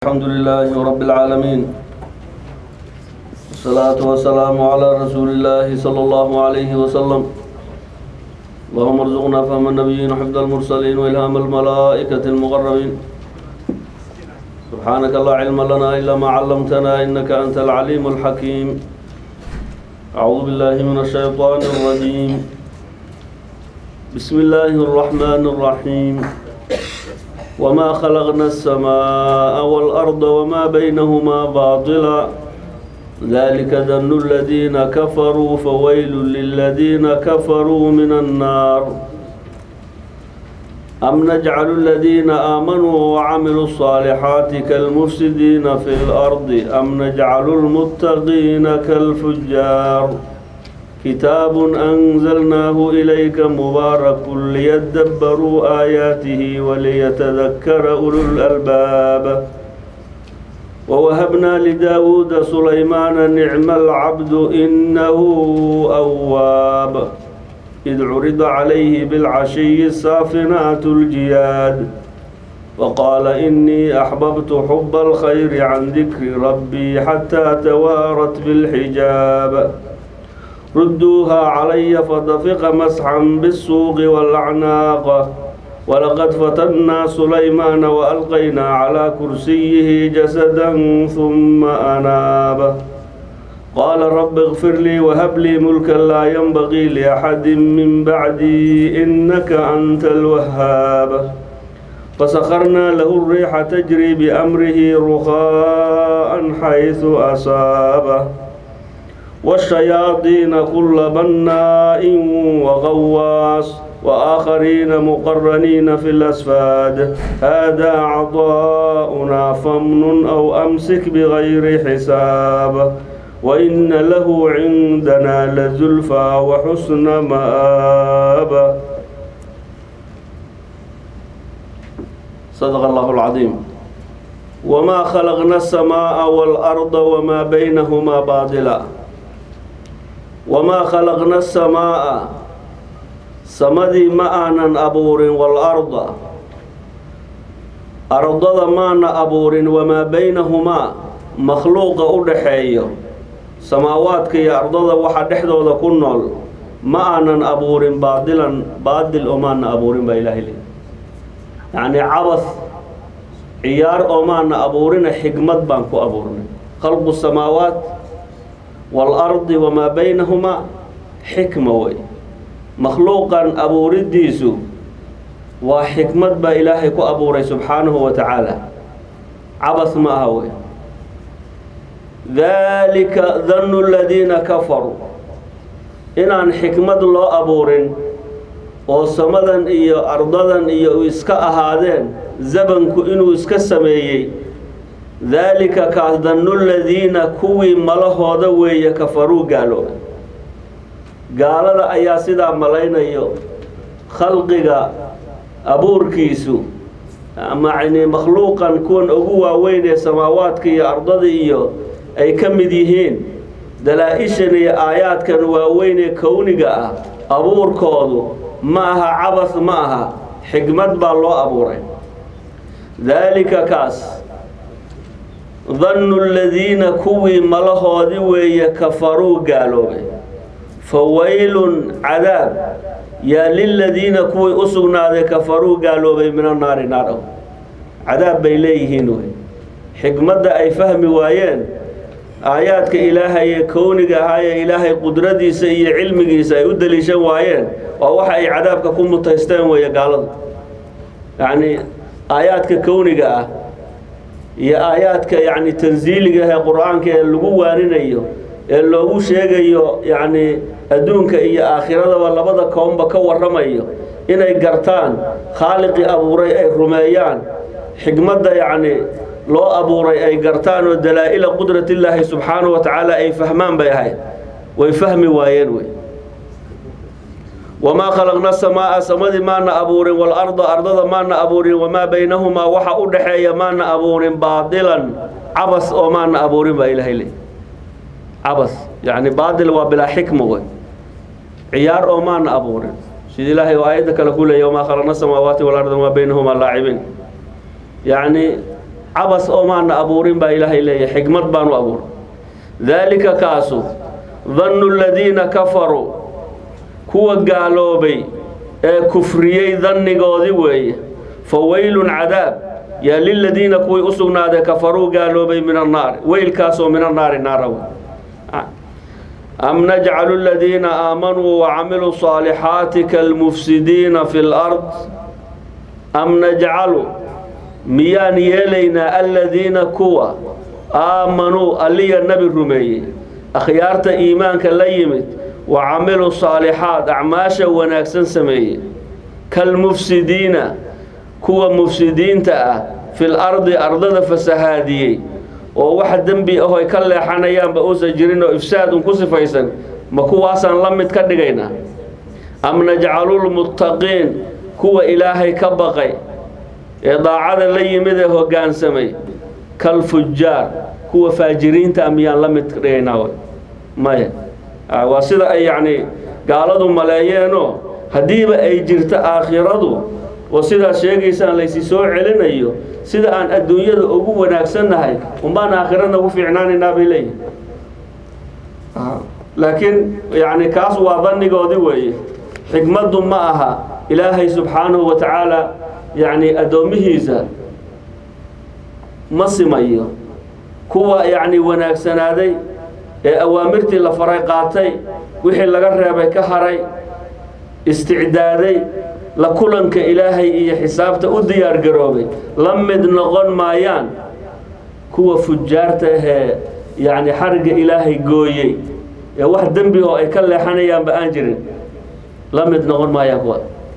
الحمد لله رب العالمين والصلاة والسلام على رسول الله صلى الله عليه وسلم اللهم ارزقنا فهم النبيين وحفظ المرسلين وإلهام الملائكة المقربين سبحانك لا علم لنا إلا ما علمتنا إنك أنت العليم الحكيم أعوذ بالله من الشيطان الرجيم بسم الله الرحمن الرحيم وما خلقنا السماء والأرض وما بينهما باطلا ذلك ذن الذين كفروا فويل للذين كفروا من النار أم نجعل الذين آمنوا وعملوا الصالحات كالمفسدين في الأرض أم نجعل المتقين كالفجار كتاب أنزلناه إليك مبارك ليدبروا آياته وليتذكر أولو الألباب ووهبنا لداود سليمان نعم العبد إنه أواب إذ عرض عليه بالعشي السافنات الجياد وقال إني أحببت حب الخير عن ذكر ربي حتى توارت بالحجاب ردوها علي فدفق مسحا بالسوق والأعناق ولقد فتنا سليمان وألقينا على كرسيه جسدا ثم أناب قال رب اغفر لي وهب لي ملكا لا ينبغي لأحد من بعدي إنك أنت الوهاب فسخرنا له الريح تجري بأمره رخاء حيث أصابه والشياطين كل بناء وغواص وآخرين مقرنين في الأسفاد هذا عطاؤنا فمن أو أمسك بغير حساب وإن له عندنا لزلفى وحسن مآب صدق الله العظيم وما خلقنا السماء والأرض وما بينهما باطلا wamaa khalaqna asamaa'a samadii ma aanan abuurin waalarda ardada maana abuurin wamaa baynahumaa makhluuqa u dhaxeeyo samaawaadka iyo ardada waxa dhexdooda ku nool ma aanan abuurin baadilan baadil oo maana abuurin baa ilaahay leey yacnii cabas ciyaar oo maana abuurina xigmad baan ku abuurnay khalqu samaawaat waalardi wamaa baynahumaa xikma wey makhluuqan abuuridiisu waa xikmad baa ilaahay ku abuuray subxaanahu wa tacaala cabas ma aha wey daalika dannu ladiina kafaruu inaan xikmad loo abuurin oo samadan iyo ardadan iyo iska ahaadeen zabanku inuu iska sameeyey daalika kaas dannu ladiina kuwii malahooda weeye kafaruu gaaloobay gaalada ayaa sidaa malaynayo khalqiga abuurkiisu macni makhluuqan kuwan ugu waaweyn ee samaawaadka iyo ardada iyo ay ka mid yihiin dalaa-ishan iyo aayaadkan waaweyn ee kowniga ah abuurkoodu ma aha cabas ma aha xigmad baa loo abuuray daalika kaas dannu ladiina kuwii malahoodi weeye kafaruu gaaloobay fa waylun cadaab yaa liladiina kuwii u sugnaaday kafaruu gaaloobay mina naari naadhow cadaab bay leeyihiin wey xikmadda ay fahmi waayeen aayaadka ilaahay ee kowniga ahaayee ilaahay qudradiisa iyo cilmigiisa ay u daliishan waayeen waa waxa ay cadaabka ku mutaysteen weeye gaaladu yacnii aayaadka kowniga ah iyo aayaadka yacni tansiiliga ee qur-aanka ee lagu waaninayo ee loogu sheegayo yacni adduunka iyo aakhiradaba labada koonba ka warramayo inay gartaan khaaliqii abuuray ay rumeeyaan xigmadda yacni loo abuuray ay gartaan oo dalaa-ila qudratillaahi subxaanahu wa tacaala ay fahmaan bay ahayd way fahmi waayeen wey wamaa khalaqna samaa'a samadii maana abuurin waalarda ardada maana abuurin wamaa baynahumaa waxa u dhaxeeya maana abuurin baadilan cabas oo maana abuurin baa ilaahay le cabas yacni baadil waa bilaa xikma wey ciyaar oo maana abuurin sida ilaahay aayadda kale ku leeya wamaa khalaqna samaawaati walarda wamaa baynahumaa laacibiin yacni cabas oo maana abuurin baa ilaahay leeyahay xikmad baanu abuuray daalika kaasu dannu aladiina kafaruu kuwa gaaloobay ee kufriyey dannigoodii weeye fa weylun cadaab yaa liladiina kuwii u sugnaaday kafaruu gaaloobay min annaari weylkaasoo min annaari naaraw am najcalu aladiina aamanuu wacamiluu saalixaati kalmufsidiina fi lard am najcalu miyaan yeelaynaa aladiina kuwa aamanuu alliya nebi rumeeyey akhyaarta iimaanka la yimid wa camiluu saalixaat acmaasha wanaagsan sameeyey kalmufsidiina kuwa mufsidiinta ah fil ardi ardada fasahaadiyey oo wax dembi aho ay ka leexanayaanba uusan jirin oo ifsaad un ku sifaysan ma kuwaasaan la mid ka dhigaynaa am najcalulmuttaqiin kuwa ilaahay ka baqay ee daacada la yimid ee hoggaansamay kalfujaar kuwa faajiriinta miyaan la mid ka dhigaynaa maya waa sida ay yacni gaaladu maleeyeenoo haddiiba ay jirto aakhiradu oo sidaas sheegaysaan laysi soo celinayo sida aan adduunyada ugu wanaagsannahay unbaan aakhirana ugu fiicnaanaynaa bay leeyihin laakiin yacni kaas waa dannigoodi weeye xikmaddu ma aha ilaahay subxaanahu wa tacaala yacni addoommihiisa ma simayo kuwa yacni wanaagsanaaday ee awaamirtii la faray qaatay wixii laga reebay ka haray isticdaaday la kulanka ilaahay iyo xisaabta u diyaar garoobay la mid noqon maayaan kuwa fujaarta ahee yacni xarigga ilaahay gooyey ee wax dembi oo ay ka leexanayaanba aan jirin la mid noqon maayaan kuwa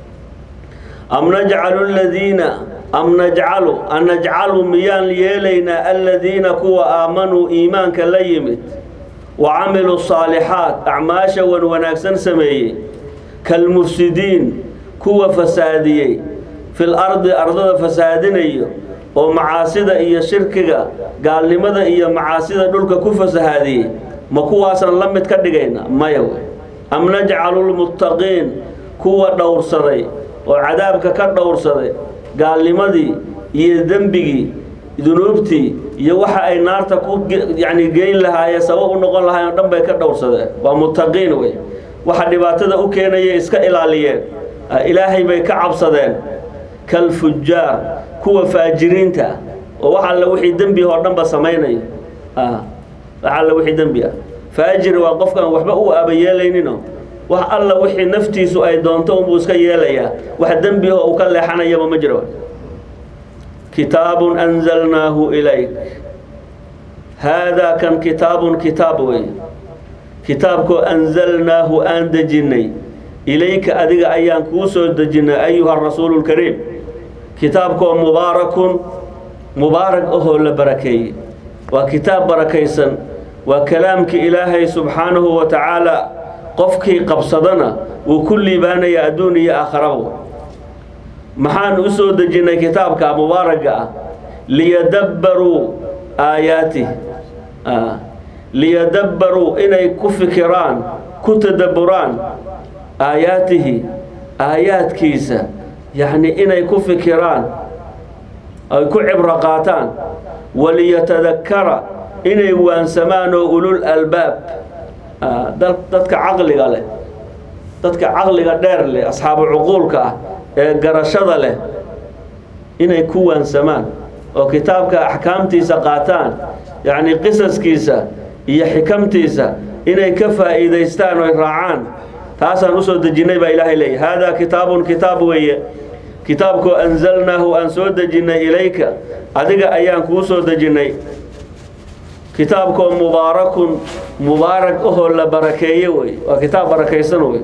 am najcalu aladiina am najcalu an najcalu miyaan yeelaynaa aladiina kuwa aamanuu iimaanka la yimid wa camiluu saalixaat acmaasha wan wanaagsan sameeyey kalmufsidiin kuwa fasaadiyey fil ardi ardada fasaadinayo oo macaasida iyo shirkiga gaalnimada iyo macaasida dhulka ku fasahaadiyey ma kuwaasaan la mid ka dhigayna maya wey am najcalu lmuttaqiin kuwa dhowrsaday oo cadaabka ka dhowrsaday gaalnimadii iyo dembigii dunuubtii iyo waxa ay naarta ku yacni geyn lahaayeen sabab u noqon lahaayeen o dhan bay ka dhowrsadeen waa muttaqiin wey waxa dhibaatada u keenaya iska ilaaliyeen ilaahay bay ka cabsadeen kalfujaar kuwa faajiriinta oo wax alle wixii dembi oo dhanba samaynaya wax alle wixii dembi ah faajir waa qofkaan waxba u aabayeelaynino wax alla wixii naftiisu ay doonto unbuu iska yeelayaa wax dembi oo uu ka leexanayaba ma jiro kitaabun anzalnaahu ilayk haadaa kan kitaabun kitaab wey kitaabkoo anzalnaahu aan dejinnay ilayka adiga ayaan kuu soo dejinnay ayuha rasuulu lkariim kitaabkoo mubaarakun mubaarak ahoo la barakeeyey waa kitaab barakaysan waa kalaamkii ilaahay subxaanahu wa tacaala qofkii qabsadana wuu ku liibaanayaa adduun iyo aakharaba maxaan u soo dejinnay kitaabka mubaaragga ah liyadabbaruu aayaatih liyadabbaruu inay ku fikiraan ku tadabburaan aayaatihi aayaadkiisa yacni inay ku fikiraan ay ku cibro qaataan waliyatadakkara inay waansamaan oo ulul albaab dadka caqliga leh dadka caqliga dheer leh asxaabu cuquulka ah ee garashada leh inay ku waansamaan oo kitaabka axkaamtiisa qaataan yacni qisaskiisa iyo xikamtiisa inay ka faa'iidaystaan oy raacaan taasaan usoo dejinnay baa ilaahay leeyahy haadaa kitaabun kitaab weeye kitaabkoo anzalnaahu aan soo dejinnay ilayka adiga ayaan kuu soo dejinnay kitaabkoo mubaarakun mubaarak ahoo la barakeeye wey waa kitaab barakaysan wey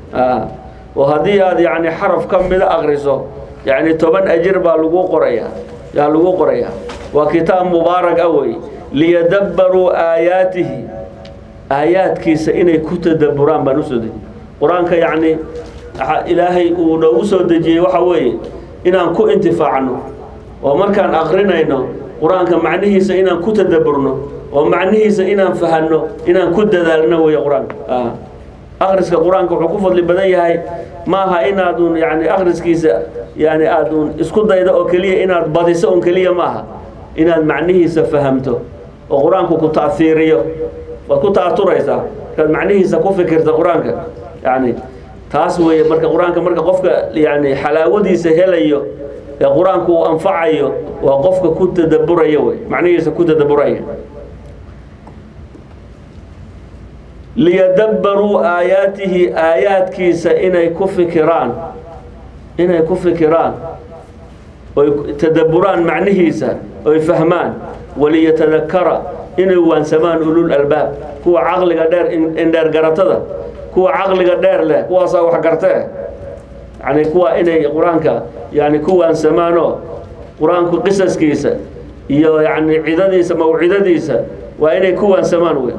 oo haddii aad yacni xaraf ka mida akriso yacni toban ajir baa lagu qorayaa yaa lagu qorayaa waa kitaab mubaarak ah wey liyadabbaruu aayaatihi aayaadkiisa inay ku tadabburaan baan usoo dejiyey qur-aanka yacni ilaahay uu noogu soo dejiyey waxa weeye inaan ku intifaacno oo markaan akrinayno qur-aanka macnihiisa inaan ku tadabburno oo macnihiisa inaan fahanno inaan ku dadaalno weeye qur-aanka akhriska qur-aanka wuxuu ku fadli badan yahay maaha inaadun yani akhriskiisa yani aadun isku daydo oo keliya inaad badiso un keliya maaha inaad macnihiisa fahamto oo qur-aanku ku ta'hiiriyo waad ku ta'aturaysaa markaad macnihiisa ku fikirta qur-aanka yani taas weeye marka qur-aanka marka qofka yani xalaawadiisa helayo ee qur-aanku uu anfacayo waa qofka ku tadaburaya wey macnihiisa ku tadaburaya liyadabbaruu aayaatihi aayaadkiisa inay ku fikiraan inay ku fikiraan oy tadaburaan macnihiisa oy fahmaan waliyatadakara inay waansamaan ulul albaab kuwa caqliga dheer indheer garatada kuwa caqliga dheer leh kuwaasaa wax gartee yani kuwa inay qur-aanka yani ku waansamaanoo qur-aanku qisaskiisa iyo yani cidadiisa mawcidadiisa waa inay ku waansamaan wey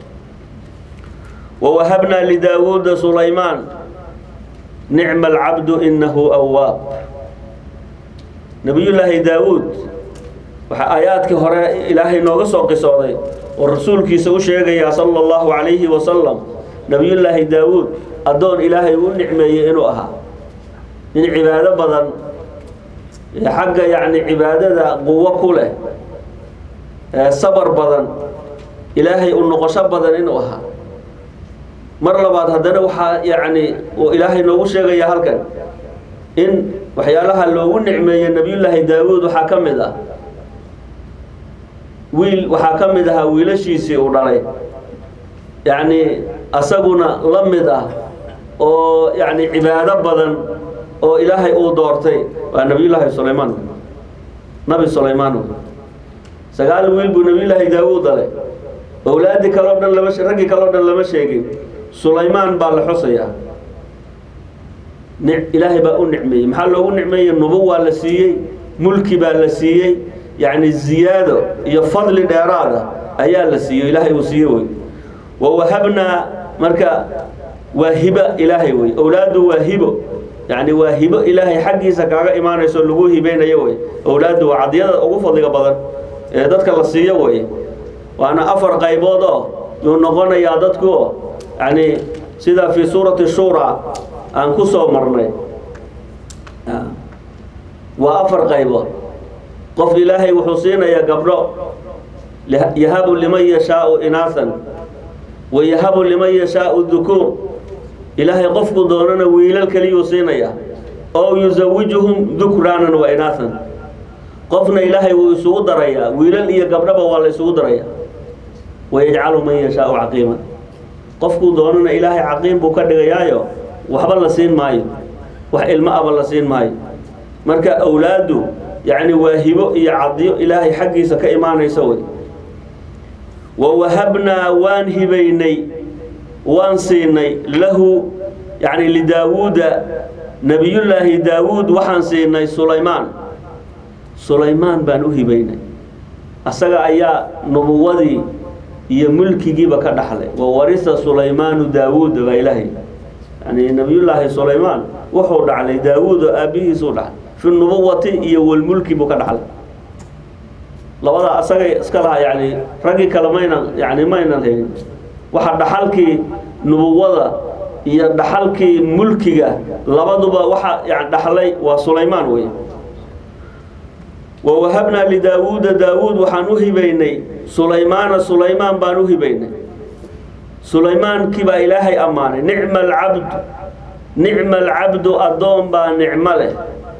wawahabnaa lidaawuuda sulaymaan nicma alcabdu inahu awaab nabiyullaahi daawuud waxaa aayaadkii hore ilaahay nooga soo qisooday oo rasuulkiisa u sheegayaa sala allahu calayhi wasalam nabiyullaahi daawuud addoon ilaahay u nicmeeyey inuu ahaa nin cibaado badan xagga yacni cibaadada quwo ku leh ee sabar badan ilaahay u noqosho badan inuu ahaa mar labaad haddana waxaa yacni uu ilaahay noogu sheegaya halkan in waxyaalaha loogu nicmeeyey nabiyullaahi daawuud waxaa ka mid ah wiil waxaa ka mid ahaa wiilashiisii uu dhalay yacni asaguna la mid ah oo yacni cibaado badan oo ilaahay uu doortay waa nabiyullaahi sulaymaan nabi sulaymaan sagaal wiil buu nabiyullaahi daawuud dhalay owlaadii kaleo dhan lama raggii kaleo dhan lama sheegin sulaymaan baa la xusayaa ilaahay baa u nicmeeyey maxaa loogu nicmeeyey nubuwaa la siiyey mulki baa la siiyey yacni ziyaado iyo fadli dheeraada ayaa la siiyo ilaahay uu siiye wey wawahabnaa marka waa hibo ilaahay wey owlaaddu waa hibo yacni waa hibo ilaahay xaggiisa kaaga imaanayso lagu hibeynayo wey owlaaddu waa cadiyada ugu fadliga badan ee dadka la siiyo wey waana afar qaybood oo yuu noqonayaa dadku yani sida fii suurati shura aan ku soo marnay waa afar qaybood qof ilaahay wuxuu siinayaa gabdho yahabu liman yashaau inaasan wa yahabu liman yashaau dukuur ilaahay qofku doonana wiilal keliyuu siinayaa oo yusawijuhum dukraanan wa inaasan qofna ilaahay wuu isugu darayaa wiilal iyo gabdhaba waa la isugu darayaa wayajcalu man yashaau caqiiman qofkuu doonana ilaahay caqiim buu ka dhigayaayo waxba la siin maayo wax ilmo aba la siin maayo marka awlaaddu yacni waa hibo iyo cadiyo ilaahay xaggiisa ka imaanaysa wey wawahabnaa waan hibaynay waan siinay lahu yacni lidaawuuda nebiyullaahi daawuud waxaan siinay sulaymaan sulaymaan baan u hibaynay asaga ayaa nubuwadii iyo mulkigiiba ka dhaxlay wa warisa sulaymaanu daawuuda baa ilaahay yani nabiyullaahi sulaymaan wuxuu dhaclay daawuud oo aabbihiisuu dhaclay fi nubuwati iyo walmulki buu ka dhaxlay labadaa asagay iska lahaa yani raggii kale maynan yani maynan haynin waxa dhaxalkii nubuwada iyo dhaxalkii mulkiga labaduba waxa yani dhaxlay waa sulaymaan wey wawahabnaa lidaawuuda daawuud waxaan u hibaynay sulaymaana sulaymaan baan u hibaynay sulaymaankii baa ilaahay ammaanay nicma alcabdu nicma alcabdu addoon baa nicmo leh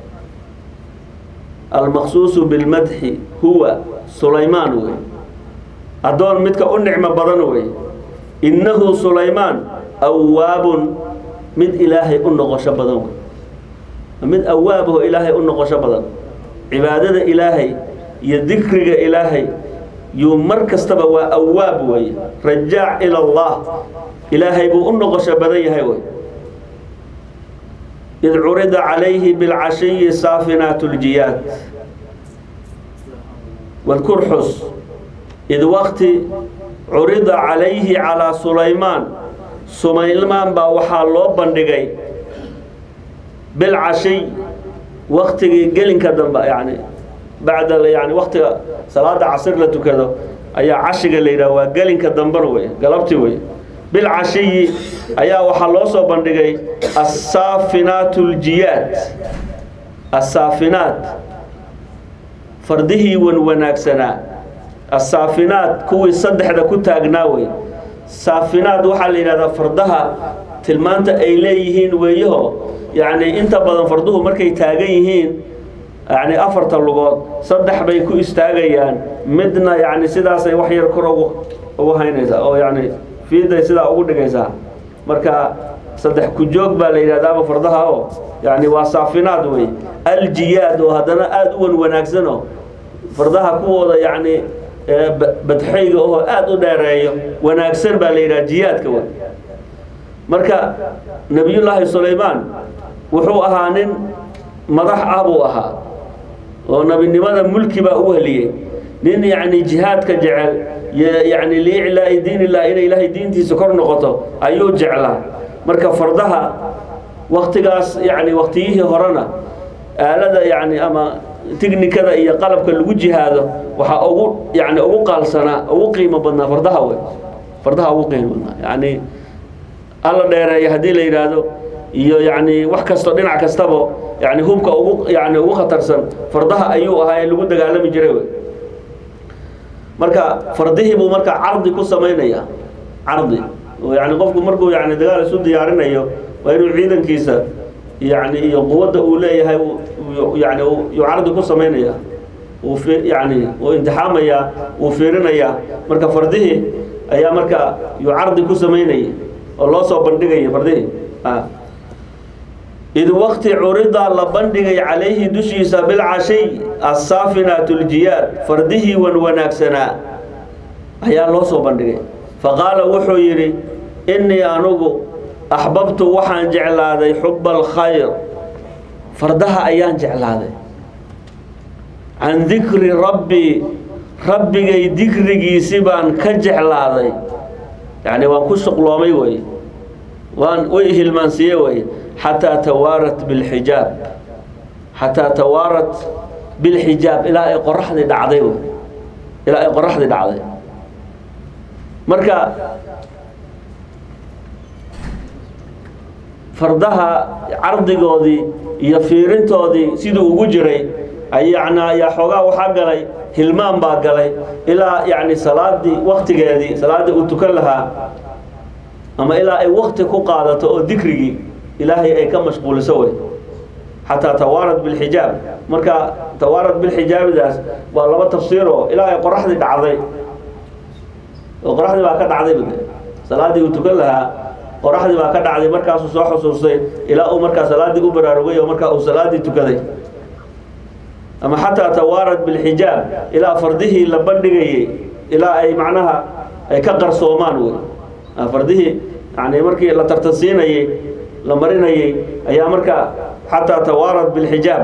almaqsuusu bilmadxi huwa sulaymaan wey addoon midka u nicmo badan wey innahu sulaymaan awaabun mid ilaahay u noqosho badan wey mid awaabaho ilaahay u noqosho badan cibaadada ilaahay iyo dikriga ilaahay yuu mar kastaba waa awaab weeye rajaac ila allah ilaahay buu u noqosho badan yahay wey id curida calayhi bilcashiyi saafinaat ljiyaad wadkur xus id wakti curida calayhi calaa sulaymaan sulaymaan baa waxaa loo bandhigay bilcashiy waktigii gelinka dambe yani bacda yani waktiga salaada casir la tukado ayaa cashiga la yidhaha waa gelinka dambena wey galabti wey bilcashiyi ayaa waxaa loo soo bandhigay assaafinaat ljiyaad assaafinaat fardihii wan wanaagsanaa asaafinaad kuwii saddexda ku taagnaa wey saafinaad waxaa la yidhahdaa fardaha tilmaanta ay leeyihiin weeyaho yacni inta badan farduhu markay taagan yihiin yani afarta lugood saddex bay ku istaagayaan midna yani sidaasay wax yar kor ugu ugu haynaysaa oo yani fiiday sidaa ugu dhigaysaa marka saddex ku-joog baa la yidhahdaaba fardaha oo yani waa saafinaad wey aljiyaad oo haddana aada u wan wanaagsano fardaha kuwooda yani badxayga oo aada u dheereeyo wanaagsan baa la yidhaha jiyaadka wey marka nebiyullaahi sulaymaan wuxuu ahaa nin madax ah buu ahaa oo nebinimada mulki baa u heliyey nin yacni jihaadka jecel yani liiclaa'i diin illah inay ilaahay diintiisa kor noqoto ayuu jeclaa marka fardaha waktigaas yani waktiyihii horena aalada yani ama tignikada iyo qalabka lagu jihaado waxaa ugu yani ugu qaalsanaa ugu qiimo badnaa fardaha wey fardaha ugu qiimo badnaa yani alla dheereeya haddii la yidhaahdo iyo yani wax kasto dhinac kastaba yani hubka ugu yani ugu khatarsan fardaha ayuu ahaa ee lagu dagaalami jiray wey marka fardihii buu marka cardi ku samaynaya cardi oo yani qofku markuu yani dagaal isu diyaarinayo waa inuu ciidankiisa yani iyo quwadda uu leeyahay yani yuu cardi ku samaynaya uu yani uu imtixaamayaa uu fiirinayaa marka fardihii ayaa marka yuu cardi ku samaynayay oo loo soo bandhigaya fardihii id waqti curida la bandhigay calayhi dushiisa bilcashiy assaafinaat ljiyaad fardihii wan wanaagsanaa ayaa loo soo bandhigay faqaala wuxuu yidhi innii anugu axbabtu waxaan jeclaaday xuba alkhayr fardaha ayaan jeclaaday can dikri rabbii rabbigay dikrigiisi baan ka jeclaaday yacni waan ku shuqloomay wey waan way hilmaansiiye wey xataa tawaarat bilxijaab xataa tawaarat bilxijaab ilaa ay qoraxdii dhacday wey ilaa ay qoraxdii dhacday marka fardaha cardigoodii iyo fiirintoodii siduu ugu jiray ayana ayaa xoogaa waxaa galay hilmaan baa galay ilaa yani salaadii waktigeedii salaaddii uu tukan lahaa ama ilaa ay wakti ku qaadato oo dikrigii ilaahay ay ka mashquuliso wey xataa tawaarat bilxijaab marka tawaarat bilxijaabidaas waa laba tafsiiroo ilaa ay qoraxdii dhacday oo qoraxdii baa ka dhacday salaaddii uu tukan lahaa qoraxdii baa ka dhacday markaasuu soo xusuustay ilaa uu markaa salaaddii u baraarugay oo markaa uu salaaddii tukaday ama xataa tawaarat bilxijaab ilaa fardihii la bandhigayey ilaa ay macnaha ay ka qarsoomaan wey fardihii yani markii la tartansiinayey la marinayey ayaa markaa xataa tawaarat bilxijaab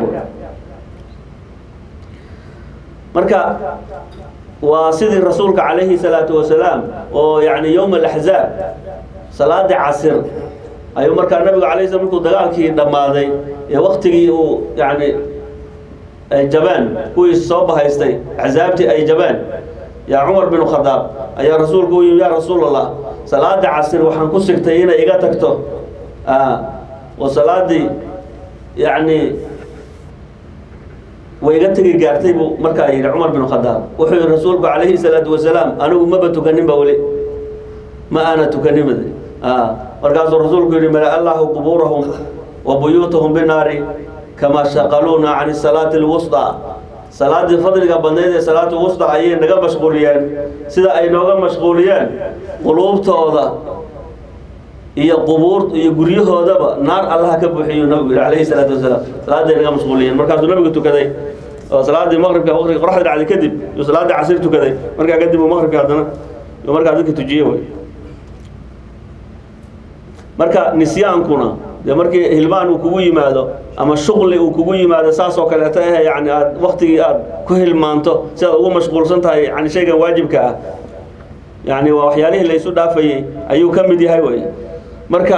marka waa sidii rasuulka calayhi salaatu wasalaam oo yani yowma alaxzaab salaadii casir ayuu markaa nabigu alay slam markuu dagaalkii dhammaaday ee waktigii uu yani ay jabeen kuwii soo bahaystay axsaabtii ay jabeen yaa cumar bin khadaab ayaa rasuulku u yimi yaa rasuul allah salaada casir waxaan ku sigtay inay iga tagto oo salaadii yani way iga tegi gaartay buu markaa yidhi cumar bin khadaab wuxuu yihi rasuulku calayhi salaatu wasalaam anigu maba tukaninba weli ma aana tukanimad markaasuu rasuulku yidhi mala allahu qubuurahum wa buyuutahum binaari kamaa shaqaluuna can salaati lwusطa salaadii fadliga badnayd ee salaatu wusta ayay naga mashquuliyeen sida ay nooga mashquuliyeen quluubtooda iyo qubuur iyo guryahoodaba naar allaha ka buuxiyu nabigu yidhi calayhi salaatu wasalaam salaaday naga mashquuliyeen markaasuu nabigu tukaday oo salaadii maqribka waqtiga qoraxda dhacday kadib yuu salaadii casir tukaday markaa kadib uu maqribka haddana yuu markaa dadka tujiye wey marka nisyaankuna dee markii hilmaan uu kugu yimaado ama shuqli uu kugu yimaado saas oo kaleeto eh yani aad waktigii aad ku hilmaanto si aad ugu mashquulsan tahay yani shaygan waajibka ah yani waa waxyaalihii laysu dhaafayey ayuu ka mid yahay wey marka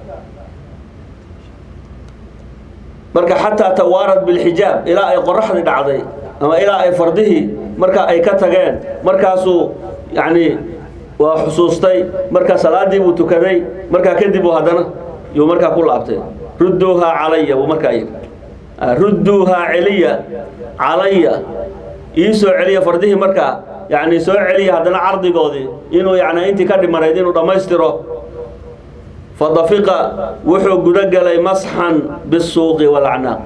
marka xataa tawaarat bilxijaab ilaa ay qoraxdii dhacday ama ilaa ay fardihii marka ay ka tageen markaasuu yani waa xusuustay marka salaadii buu tukaday markaa kadib uu haddana yuu markaa ku laabtay rudduuhaa calaya buu markaa yidhi rudduuhaa celiya calaya ii soo celiya fardihii markaa yacni soo celiya haddana cardigoodii inuu yacni intii ka dhimanayd inuu dhammaystiro fadafiqa wuxuu guda galay masxan bisuuqi walacnaaq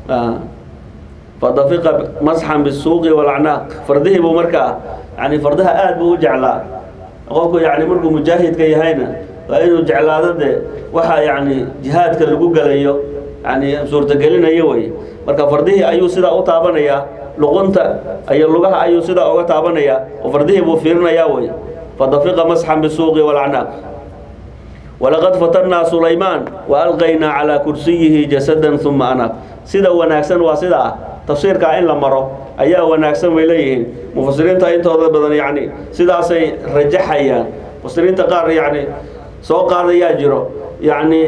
fadafiqa masxan bisuuqi walacnaaq fardihii buu markaa yani fardaha aad buu u jeclaa qofku yani markuu mujaahidka yahayna waa inuu jeclaado dee waxa yani jihaadka lagu gelayo yani suurtagelinayo wey marka fardihii ayuu sidaa u taabanayaa luqunta iyo lugaha ayuu sidaa uga taabanayaa oo fardihii buu fiirinayaa wey fadafiqa masxan bisuuqi walacnaaq walaqad fatannaa sulaymaan wa alqaynaa calaa kursiyihi jasadan uma anaab sida wanaagsan waa sidaa tafsiirkaa in la maro ayaa wanaagsan bay leeyihiin mufasiriinta intooda badan yani sidaasay rajaxayaan mufasiriinta qaar yani soo qaadayaa jiro yani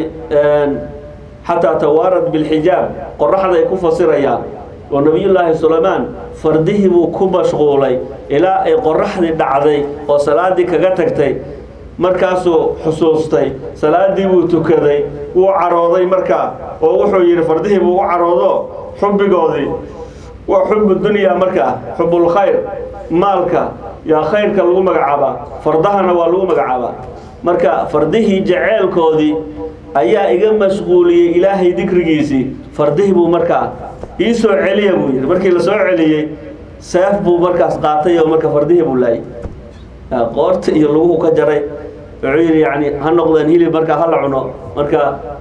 xataa tawaarad bilxijaab qoraxday ku fasirayaan oo nebiyullaahi sulaymaan fardihii buu ku mashquulay ilaa ay qoraxdii dhacday oo salaadii kaga tagtay markaasuu xusuustay salaadii buu tukaday wuu carooday markaa oo wuxuu yidhi fardihii buu u caroodo xubbigoodii waa xubu dunyaa markaa xubulkhayr maalka yaa khayrka lagu magacaabaa fardahana waa lagu magacaabaa marka fardihii jaceelkoodii ayaa iga mashquuliyey ilaahay dikrigiisii fardihii buu markaa ii soo celiya buu yidhi markii la soo celiyey seef buu markaas qaatay oo marka fardihii buu laayay qoorta iyo laguhu ka jaray wuxuu yidhi yani ha noqdeen hilib markaa hala cuno marka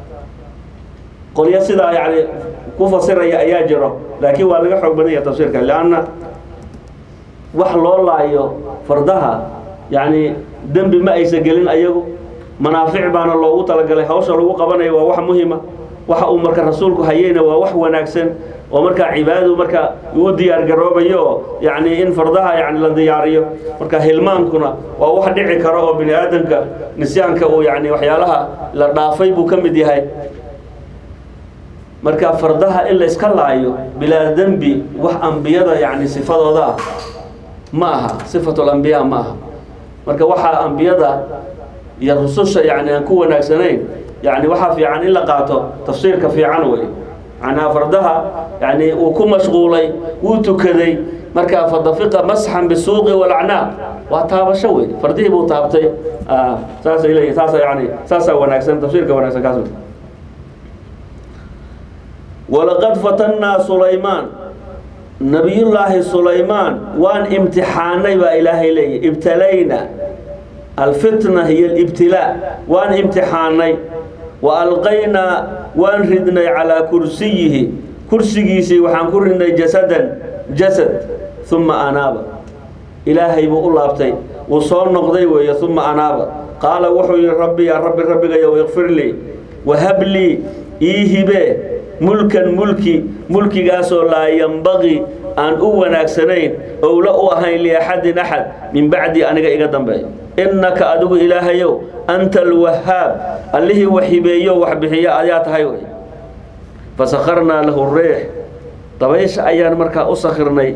qolyo sidaa yani ku fasiraya ayaa jiro laakiin waa laga xoog badan yaha tafsiirka leanna wax loo laayo fardaha yani dembi ma aysa gelin ayagu manaafic baana loogu talagalay hawsha lagu qabanayo waa wax muhima waxa uu marka rasuulku hayeyna waa wax wanaagsan oo markaa cibaadadu marka uu diyaar garoobayo oo yani in fardaha yani la diyaariyo marka hilmaankuna waa wax dhici karo oo bini aadamka nisyaanka uu yani waxyaalaha la dhaafay buu ka mid yahay marka fardaha in la iska laayo bilaa dembi wax ambiyada yani sifadooda ah ma aha sifatul ambiyaa ma aha marka waxaa ambiyada iyo rususha yani aan ku wanaagsanayn yani waxaa fiican in la qaato tafsiirka fiican wey macnaha fardaha yani uu ku mashquulay wuu tukaday marka fadafiqa masxan bisuuqi walacnaaq waa taabasho wey fardihii buu taabtay saasay leeyihin saasa yani saasaa wanaagsan tafsiirka wanaagsan kaas wey walaqad fatannaa sulaymaan nabiyullaahi sulaymaan waan imtixaanay baa ilaahay leeyahy ibtalayna alfitna hiyo alibtilaa waan imtixaanay wa alqaynaa waan ridnay calaa kursiyihi kursigiisii waxaan ku ridnay jasadan jasad uma anaaba ilaahay buu u laabtay wuu soo noqday weeye uma anaaba qaala wuxuu yihi rabbi yaa rabbi rabbigayow ikfir lii wahab lii ii hibee mulkan mulki mulkigaasoo laa yambaqii aan u wanaagsanayn owla u ahayn liaxadin axad min bacdi aniga iga dambeeyo innaka adigu ilaahayow anta alwahaab allihii wax hibeeyo wax bixiyo ayaa tahay wey fasakharnaa lahu riix dabaysha ayaan markaa u sakhirnay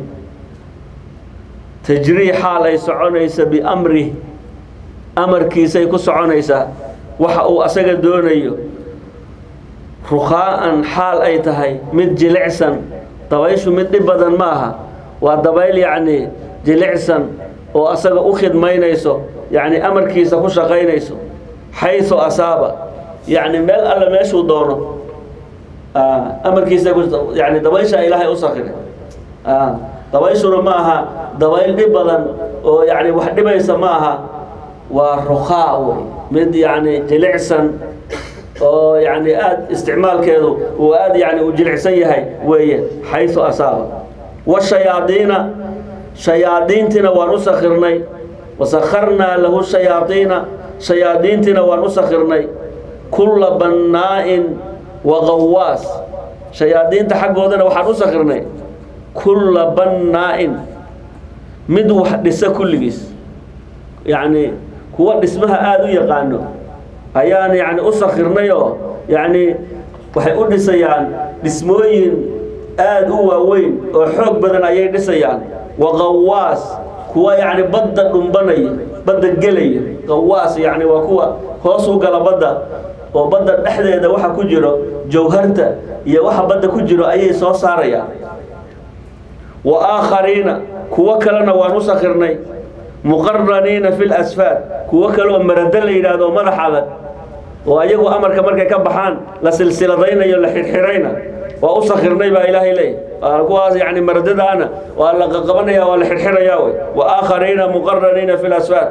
tajrii xaal ay soconaysa biamrih amarkiisay ku soconaysaa waxa uu asaga doonayo rukhaa'an xaal ay tahay mid jilicsan dabayshu mid dhib badan ma aha waa dabayl yacnii jilicsan oo asaga u khidmaynayso yacni amarkiisa ku shaqaynayso xaysu asaaba yacni meel alle meeshuu doono amarkiisa yani dabaysha ilaahay u sakiray dabayshuna ma aha dabayl dhib badan oo yani wax dhibaysa ma aha waa rukhaa wey mid yani jilicsan oo yani aada isticmaalkeedu uu aada yani u jilicsan yahay weeye xaysu asaaba washayaadiina shayaadiintiina waan u sakirnay wasakharnaa lahu shayaadiina shayaadiintiina waan u sakirnay kulla bannaa'in wa qawaas shayaadiinta xaggoodana waxaan u sakirnay kulla bannaa'in mid wax dhisa kulligiis yacni kuwa dhismaha aada u yaqaano ayaan yani u sakirnay oo yacni waxay u dhisayaan dhismooyin aada u waaweyn oo xoog badan ayay dhisayaan wa qawaas kuwa yacni badda dhumbanaya badda gelaya qawaas yacni waa kuwa hoos u gala badda oo badda dhexdeeda waxa ku jiro jawharta iyo waxa badda ku jiro ayay soo saarayaan wa aakhariina kuwo kalena waan u sakirnay muqaraniina fi lasfaad kuwo kaleoo marado la yidhaahdo madax adag oo ayagu amarka markay ka baxaan la silsiladaynayo la xirxirayna waa u sakirnay baa ilaahay leey kuwaas yani maradadaana waa la qaqabanaya waa la xirxiraya wey wa aakhariina muqaraniina fi lasfaad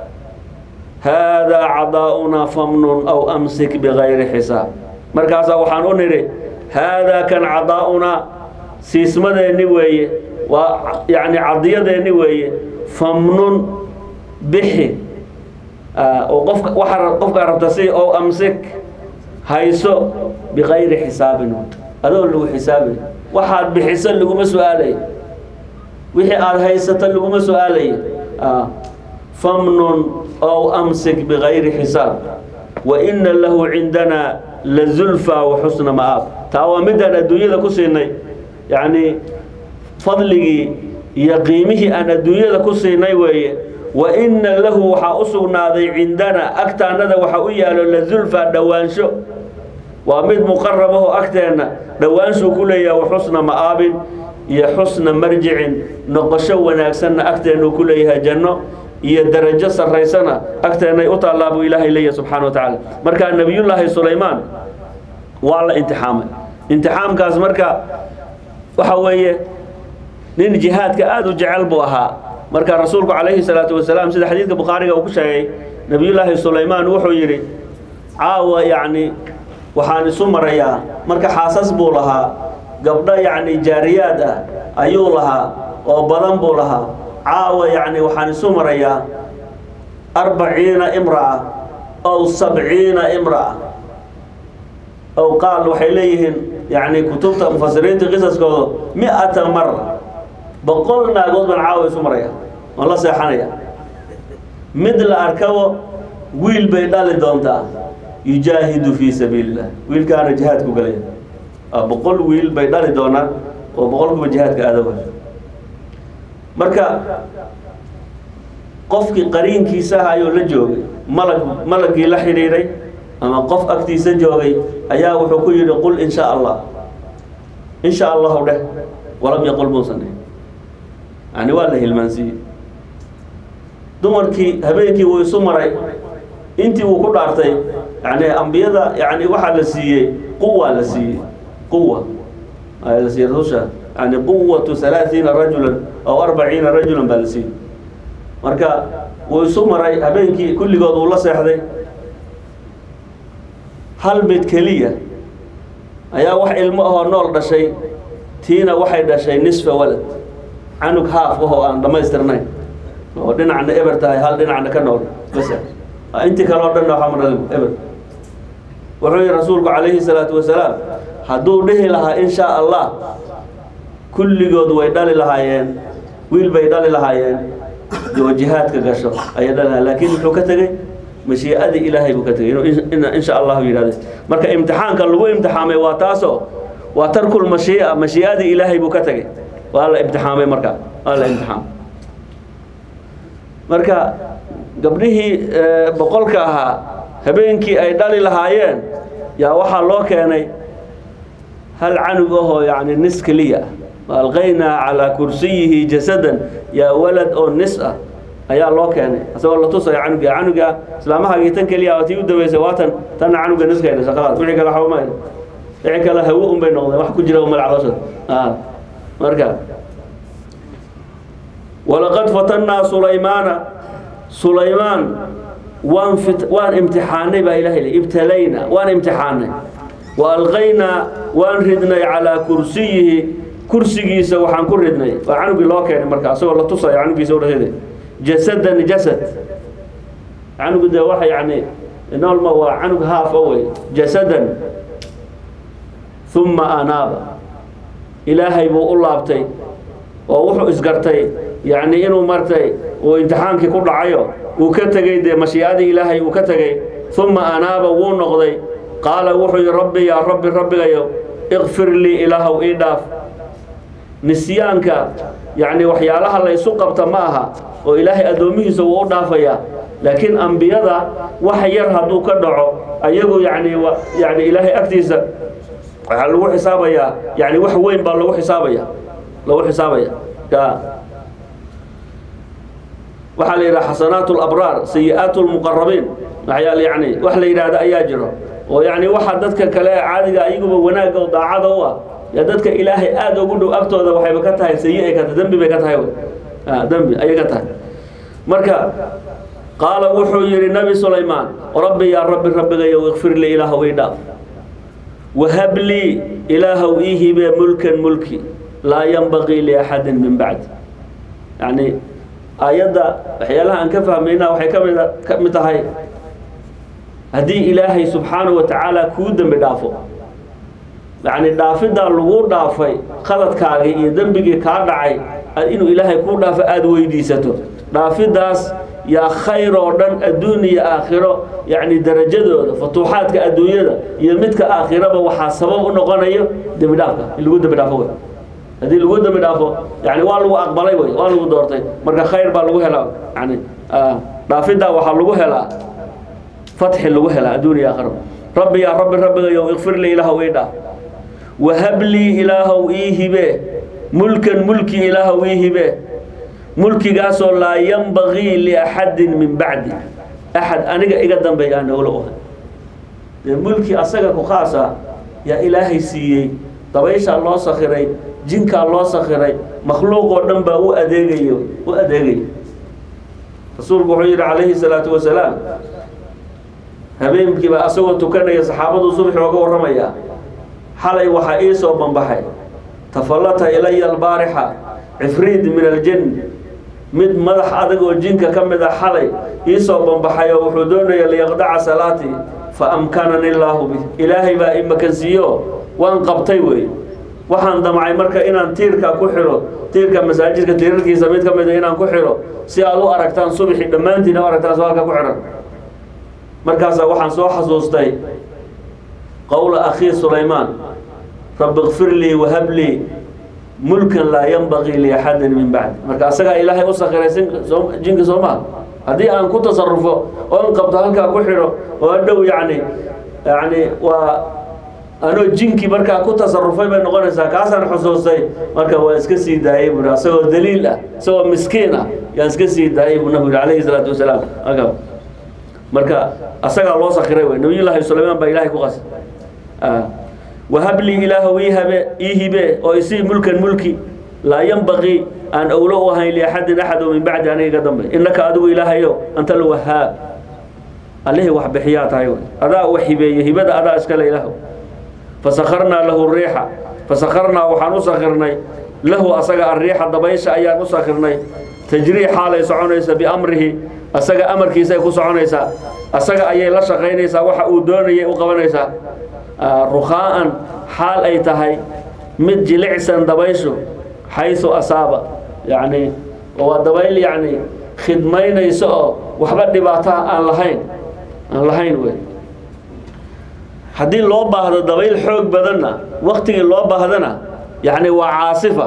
haadaa cadaa'unaa famnun aw amsik bigayri xisaab markaasaa waxaan u nidhi haadaa kan cadaa'unaa siismadeenni weeye waa yani cadiyadeenni weeye famnun bixi oo qofka waxaa qofkaa rabta si ow amsik hayso bikayri xisaabin adoo lagu xisaabay waxaad bixiso laguma su-aalay wixii aada haysato laguma su-aalay famnun ow amsik bikayri xisaab wa ina lahu cindanaa lazulfa wa xusna ma'aab taa waa midaan adduunyada ku siinay yacni fadligii iyo qiimihii aan adduunyada ku siinay weeye wa ina lahu waxaa u sugnaaday cindanaa agtaannada waxa u yaalo lazulfa dhowaansho waa mid muqarabahoo agteenna dhowaanshuu ku leeyahay wa xusna ma'aabin iyo xusna marjicin noqosho wanaagsanna agteennuu ku leeyahay janno iyo darajo sarraysana agteennay u taallaa buu ilaahay leeyahay subxana wa tacaala markaa nebiyullaahi sulaymaan waa la imtixaamay imtixaamkaas marka waxa weeye nin jihaadka aada u jecel buu ahaa marka rasuulku calayhi salaatu wasalaam sida xadiidka bukhaariga uu ku sheegay nebiyullaahi sulaymaan wuxuu yidhi caawa yacni waxaan isu marayaa marka xaasas buu lahaa gabdho yacni jaariyaad ah ayuu lahaa oo badan buu lahaa caawa yacni waxaan isu marayaa arbaciina imra'a ow sabciina imra'a ow qaal waxay leeyihiin yacni kutubta mufasiriinta qisaskooda mi-ata mara boqol naagood baan caawa isu maraya waan la seexanaya mid la arkabo wiil bay dhali doontaa yujaahidu fii sabiili illah wiilkaana jihaadku galaya boqol wiil bay dhali doonaan oo boqolkuba jihaadka aadawa marka qofkii qariinkiisa ahayoo la joogay malag malagii la xidhiidhay ama qof agtiisa joogay ayaa wuxuu ku yidhi qul in shaa allah in shaa allahu dheh walam yaqul muusan dheh yani waa la hilmaansiiyey dumarkii habeenkii wuu isu maray intii uu ku dhaartay yani ambiyada yani waxaa la siiyey quwa la siiyey quwa ayaa la siiyey rasusha yani quwatu halaaiina rajulan aw arbaciina rajulan baa la siiyey marka wuu isu maray habeenkii kulligood uu la seexday hal mid keliya ayaa wax ilmo ahoo nool dhashay tiina waxay dhashay nisfa walad canug haaf ahoo aan dhammaystirnayn oo dhinacna eber tahay hal dhinacna ka nool bas intii kale o dhanna waxaa madhalin eber wuxuu yihi rasuulku calayhi salaatu wasalaam hadduu dhihi lahaa in shaa allah kulligood way dhali lahaayeen wiil bay dhali lahaayeen oo jihaadka gasho ayay dhali lahayen laakiin muxuu ka tegey mashii'adii ilaahay buu ka tegey inuu in sha allahu yidhahdo marka imtixaanka lagu imtixaamay waa taasoo waa tarkul mashii'a mashii'adii ilaahay buu ka tegey waa la imtixaamay marka waa la imtixaamay marka gabdhihii boqolka ahaa habeenkii ay dhali lahaayeen yaa waxaa loo keenay hal canug ahoo yani nis keliya ah alqaynaa calaa kursiyihi jasadan yaa walad oo nis ah ayaa loo keenay isagoo la tusaya canuga canuga islaamahagii tan keliya tii u daweysay waa tan tanna canuga niskayna shaqadaas wixii kale waxba ma wixii kale hawo un bay noqdeen wax ku jira malacdooshada marka walaqad fatannaa sulaymaana sulaymaan waan fit waan imtixaanay baa ilahay le ibtalayna waan imtixaanay wa alqaynaa waan ridnay calaa kursiyihi kursigiisa waxaan ku ridnay waa canugii loo keenay marka asagoo la tusaya canugiisa u dhasada jasadan jasad canugu dee waxa yani noolma waa canug haaf o wey jasadan uma anaaba ilaahay buu u laabtay oo wuxuu isgartay yani inuu martay uu imtixaankii ku dhacayo uu ka tegey dee mashii'adii ilaahay uu ka tegey uma anaaba wuu noqday qaala wuxuu yihi rabbi yaa rabbi rabbigayo ikfir lii ilaahow ii dhaaf nisyaanka yacni waxyaalaha la isu qabta ma aha oo ilaahay addoomihiisa wuu u dhaafayaa laakiin ambiyada wax yar hadduu ka dhaco ayagu yani yani ilaahay agtiisa waxaa lagu xisaabayaa yani wax weyn baa lagu xisaabaya lagu xisaabaya ya waxaa la yidhaha xasanaat labraar sayi-aat lmuqarabiin waxyaal yani wax la yidhaahda ayaa jiro oo yani waxa dadka kale caadiga ayaguba wanaagga oo daacada u ah ya dadka ilaahay aada ugu dhow agtooda waxayba ka tahay sayi ay ka tahay dembi bay ka tahay dembi ayay ka tahay marka qaala wuxuu yidhi nabi sulaymaan rabbi yaa rabbi rabbigayow ikfir lii ilaahow ii dhaaf wahab lii ilaahow ii hibee mulkan mulki laa yanbaqii liaxadin min bacdi yani aayadda waxyaalaha aan ka fahmayna waxay kamid ka mid tahay haddii ilaahay subxaanahu wa tacaala kuu dembi dhaafo yacni dhaafidaa lagu dhaafay qaladkaagii iyo dembigii kaa dhacay inuu ilaahay kuu dhaafo aada weydiisato dhaafidaas yaa khayr oo dhan adduun iyo aakhiro yacni darajadooda futuuxaadka adduunyada iyo midka aakhiraba waxaa sabab u noqonayo dembi dhaafka in lagu dembi dhaafo wey haddii lagu dembi dhaafo yani waa lagu aqbalay wey waa lagu doortay marka khayr baa lagu helaa yani dhaafidaa waxaa lagu helaa fatxi lagu helaa adduun iyo aakhiro rabbi yaa rabbi rabbigayow ikfir lii ilaahow ii dhaaf wahab lii ilaahow ii hibe mulkan mulki ilaahow ii hibe mulkigaasoo laa yanbagii liaxadin min bacdi axad aniga iga dambeeya aan ogla ohay dee mulki asaga ku khaasa yaa ilaahay siiyey dabayshaa loo sakhiray jinkaa loo sakhiray makhluuqoo dhan baa u adeegayo u adeegaya rasuulku wuxuu yidhi calayhi salaatu wasalaam habeenkiiba asagoo tukanaya saxaabadu subxi ooga warramayaa xalay waxaa ii soo banbaxay tafallata ilaya albaarixa cifriid min aljin mid madax adag oo jinka ka mid a xalay ii soo banbaxay oo wuxuu doonaya liyaqdaca salaatii fa amkanani illaahu bih ilaahay baa i makansiiyo waan qabtay wey waxaan damcay marka inaan tiirka ku xiro tiirka masaajidka tiirarkiisa mid ka mid a inaan ku xiro si aad u aragtaan subxi dhammaantiin u aragtaan soo halka ku xihan markaasaa waxaan soo xasuustay qowla akhii sulaymaan rabbi kfir lii wahab lii mulkan laa yanbagii liaxadin min bacdi marka asagaa ilaahay u sakiray jinka soo maha haddii aan ku tasarufo oon qabto halkaa ku xidho oo adhow yani yani waa anoo jinki markaa ku tasarufay bay noqonaysaa kaasaan xusuustay marka waa iska sii daayay bui asagoo daliil ah isagoo miskiin ah yaan iska sii daayay buu nabigu alayhi salaatu wasalaam aka marka asagaa loo sakiray wey nabiyullaahi sulaymaan baa ilahay ku qasay wahablii ilaahow ii habe ii hibe oo isii mulkan mulki laa yanbaqii aan owlo u ahayn liaxadin axad oo min bacdi aniga iga dambe innaka adigu ilaahayo anta alwahaab allihii wax bixiyaa tahay wey adaa wax hibeeye hibada adaa iskale ilaahow fasakarnaa lahu riixa fasakarnaa waxaan u sakirnay lahu asaga arriixa dabaysha ayaan u sakirnay tajrii xaalay soconaysa biamrihi asaga amarkiisaay ku soconaysaa asaga ayay la shaqaynaysaa waxa uu doonayay u qabanaysaa rukhaa'an xaal ay tahay mid jilicsan dabayshu xaysu asaaba yacni waa dabayl yacni khidmaynayso oo waxba dhibaataha aan lahayn aan lahayn wey haddii loo baahdo dabayl xoog badanna waktigii loo baahdana yacni waa caasifa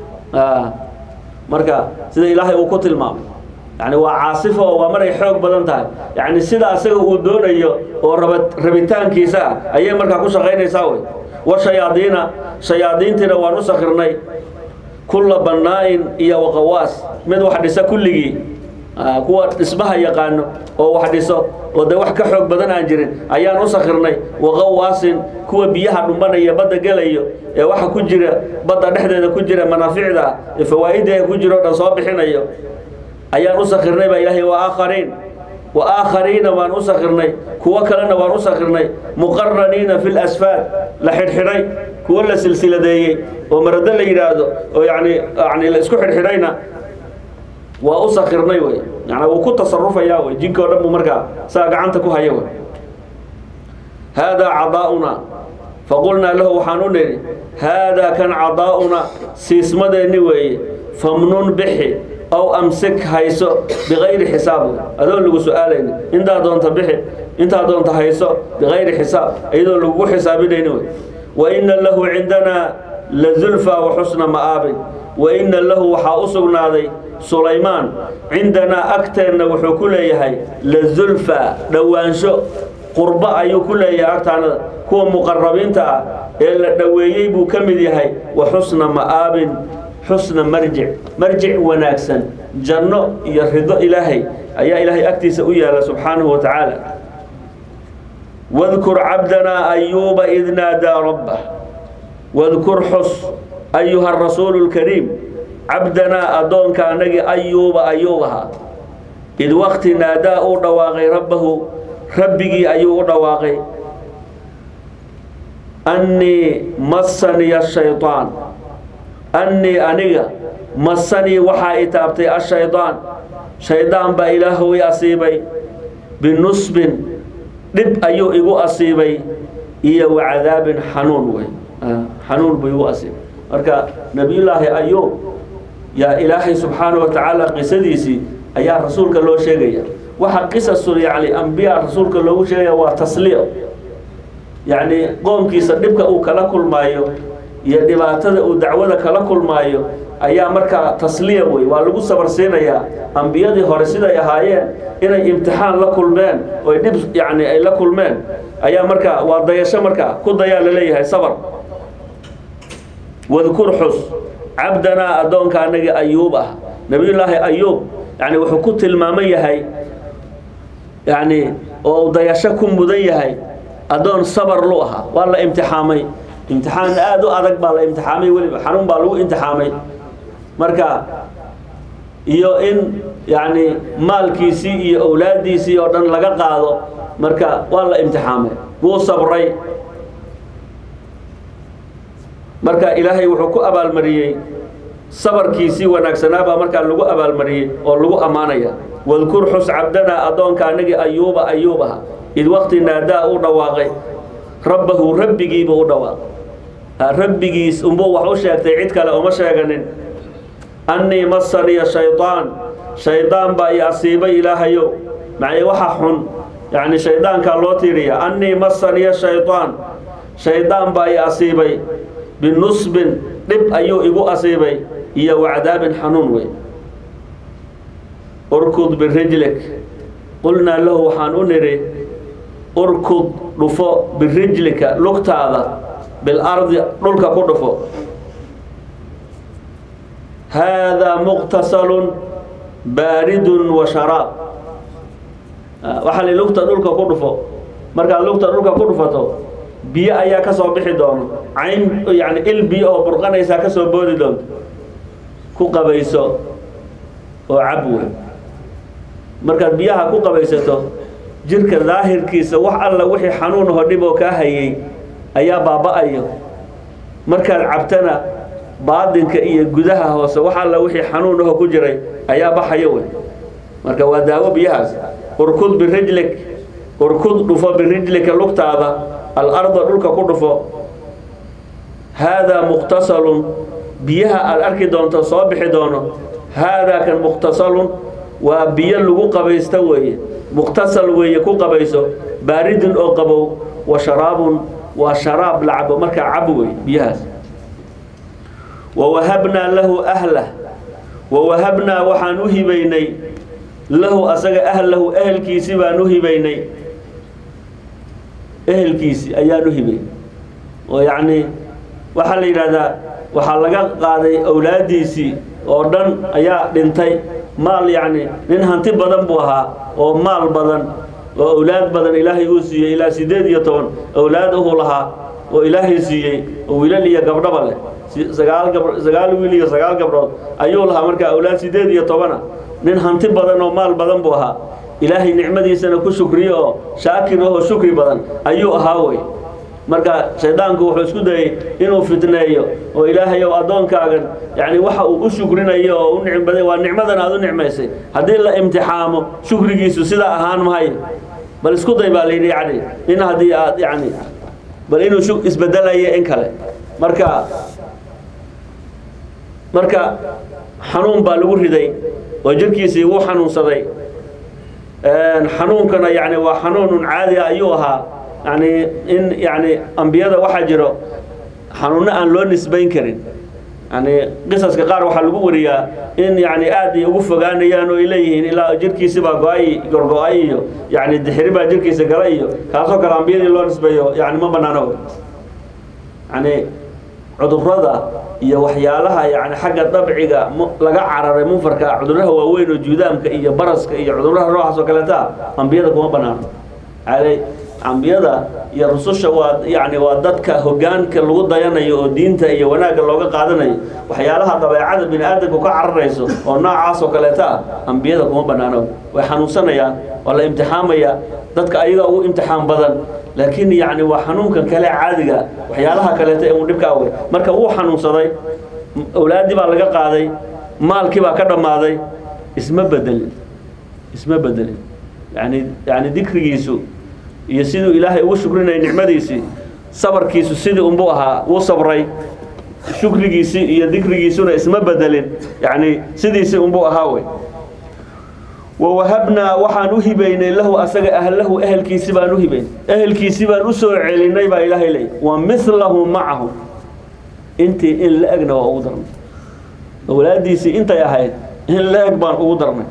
marka sida ilaahay uu ku tilmaamay yani waa caasifo oo waa maray xoog badan tahay yani sida asaga uu doonayo oo raba rabitaankiisa ah ayay markaa ku shaqaynaysaa wey wa shayaadiina shayaadiintiina waan u sakirnay kulla bannaa-in iyo waqawaas mid wax dhisa kulligii kuwa dhismaha yaqaano oo wax dhiso oo dee wax ka xoog badan aan jirin ayaan u sakirnay waqawaasin kuwa biyaha dhumbanaya badda gelayo ee waxa ku jira badda dhexdeeda ku jira manaaficda ee fawaa'ideeda ku jira o dhan soo bixinayo ayaan u sakirnay baa ilaahay wa aakhariin wa aakhariina waan u sakirnay kuwo kalena waan u sakirnay muqaraniina fi lasfaad la xidhxidhay kuwo la silsiladeeyey oo marado la yidhaahdo oo yani yani la isku xidhxidhayna waa u sakirnay wey yani wuu ku tasarufayaa wey jinka o dhan buu markaa saa gacanta ku haya wey haadaa cadaa'una faqulnaa lahu waxaan u nidhi haadaa kan cadaa'una siismadeenni weeye famnun bixi aw amsik hayso bikayri xisaab adoon lagu su-aalayni intaa doonta bixi intaa doonta hayso bikayri xisaab iyadoon lagugu xisaabinayni wey wa ina lahu cindanaa la zulfa wa xusna ma'aabin wa ina lahu waxaa u sugnaaday sulaymaan cindanaa agteenna wuxuu ku leeyahay la zulfa dhowaansho qurbo ayuu ku leeyahay agtaanada kuwa muqarabiinta ah ee la dhoweeyey buu ka mid yahay wa xusna ma'aabin xusna marjic marjic wanaagsan janno iyo rido ilaahay ayaa ilaahay agtiisa u yaala subxaanahu wa tacaala wadkur cabdanaa ayuuba id naadaa rabbah wadkur xus ayuha rasuulu lkariim cabdanaa addoonka anagii ayuuba ayuub ahaa id wakti naadaa uu dhawaaqay rabbahu rabbigii ayuu u dhawaaqay annii massaniya shayطaan annii aniga massanii waxaa i taabtay ashaydaan shaydaan baa ilaahow i asiibay binusbin dhib ayuu igu asiibay iyo wacadaabin xanuun wey xanuun buu igu asiibay marka nebiyullaahi ayuub yaa ilaahay subxaanahu wa tacaala qisadiisii ayaa rasuulka loo sheegaya waxa qisasul yani ambiya rasuulka loogu sheegaya waa tasliya yacni qoomkiisa dhibka uu kala kulmaayo iyo dhibaatada uu dacwada kala kulmaayo ayaa markaa tasliya wey waa lagu sabarsiinayaa ambiyadii hore siday ahaayeen inay imtixaan la kulmeen oy dhib yani ay la kulmeen ayaa markaa waa dayasho markaa ku dayaa laleeyahay sabar wadkur xus cabdanaa addoonka anagii ayuub ah nabiyullaahi ayuub yani wuxuu ku tilmaaman yahay yani oo dayasho ku mudan yahay addoon sabar lu ahaa waa la imtixaamay imtixaan aada u adag baa la imtixaamay weliba xanuun baa lagu imtixaamay marka iyo in yani maalkiisii iyo awlaaddiisii oo dhan laga qaado marka waa la imtixaamay wuu sabray marka ilaahay wuxuu ku abaalmariyey sabarkiisii wanaagsanaa baa markaa lagu abaalmariyey oo lagu ammaanaya wadkur xus cabdanaa addoonka anagii ayuuba ayuub aha id wakti naadaa u dhawaaqay rabbahu rabbigiibuu u dhawaaqay rabbigiis unbuu wax u sheegtay cid kale uma sheeganin annii massaniya shaydaan shaydaan baa i asiibay ilaahayow macnee waxa xun yacni shaydaankaa loo tiiriya annii massaniya shaydaan shaydaan baa i asiibay binusbin dhib ayuu igu asiibay iyo wacdaabin xanuun wey urkud birijlik qulnaa lahu waxaan u nidhi urkud dhufo birijlika lugtaada bilardi dhulka ku dhufo haadaa muqtasalun baaridun wa sharaab waxaa li lugta dhulka ku dhufo markaad lugta dhulka ku dhufato biyo ayaa ka soo bixi doono cayn yani il biyo oo burqanaysaa ka soo boodi doonto ku qabayso oo cab wey markaad biyaha ku qabaysato jirka daahirkiisa wax alla wixii xanuun aho dhib oo kaa hayay ayaa baaba-ayo markaad cabtana baadinka iyo gudaha hoose wax alla wixii xanuun aho ku jiray ayaa baxayo wey marka waa daawo biyahaas urkud birijlik urkud dhufo birijlika lugtaada alarda dhulka ku dhufo haadaa muqtasalun biyaha aad arki doonto soo bixi doono haadaa kan muqtasalun waa biyo lagu qabaysta weeye muqtasal weeye ku qabayso baaridun oo qabow wa sharaabun waa sharaab la cabo markaa cabo wey biyahaas wawahabnaa lahu ahlah wawahabnaa waxaan u hibaynay lahu asaga ahlahu ehelkiisi baan u hibaynay ehelkiisi ayaan u hibaynay oo yacni waxaa la yidhahdaa waxaa laga qaaday awlaaddiisii oo dhan ayaa dhintay maal yacni nin hanti badan buu ahaa oo maal badan oo awlaad badan ilaahay uu siiyey ilaa siddeed iyo toban awlaad uhuu lahaa oo ilaahay siiyey oo wiilal iyo gabdhaba leh sagaal gab sagaal wiil iyo sagaal gabdhood ayuu lahaa markaa awlaad siddeed iyo tobana nin hanti badan oo maal badan buu ahaa ilaahay nicmadiisana ku shukriye oo shaakir ahoo shukri badan ayuu ahaa wey marka shaydaanku wuxuu isku dayey inuu fitneeyo oo ilaahay ow addoonkaagan yani waxa uu u shukrinayo oo u nicmbaday waa nicmadan aad u nicmaysay haddii la imtixaamo shukrigiisu sidaa ahaan mahayo bal isku day baa layidhi yani in haddii aad yani bal inuu shu isbedelayo in kale marka marka xanuun baa lagu riday oo jirkiisii wuu xanuunsaday xanuunkana yani waa xanuunun caadi ah ayuu ahaa yani in yani ambiyada waxaa jiro xanuunno aan loo nisbayn karin yani qisaska qaar waxaa lagu wariyaa in yani aad ay ugu fogaanayaan oo ay leeyihiin ilaa jirkiisibaa go-ay gorgo-ay iyo yani dixiri baa jirkiisa gala iyo kaasoo kale ambiyadii loo nisbeeyo yani ma banaano yani cudurada iyo waxyaalaha yani xagga dabciga mu- laga cararay munfarka cuduraha waaweyn oo juudaamka iyo baraska iyo cuduraha noocaas oo kaleeta ambiyada kuma banaano alay ambiyada iyo rususha waa yani waa dadka hogaanka lagu dayanayo oo diinta iyo wanaagga looga qaadanayo waxyaalaha dabeecada bini aadamku ka cararayso oo noocaas oo kaleeta ah ambiyada kuma banaano way xanuunsanayaan waa la imtixaamaya dadka ayaga ugu imtixaan badan laakiin yani waa xanuunkan kale caadiga waxyaalaha kaleeta ee uu dhibka awey marka wuu xanuunsaday awlaaddii baa laga qaaday maalkii baa ka dhammaaday isma bedelin isma bedelin yani yani dikrigiisu iyo siduu ilaahay ugu shukrinayay nicmadiisii sabarkiisu sidii unbuu ahaa wuu sabray shukrigiisii iyo dikrigiisuna isma bedelin yani sidiisii unbuu ahaa wey wawahabnaa waxaan u hibaynay lahu asaga ahlahu ehelkiisi baan u hibaynay ehelkiisi baan usoo celinay baa ilaahay leeyay wa milahu macahum intii in la egna waa ugu darnay awlaadiisii intay ahayd in la eg baan ugu darnay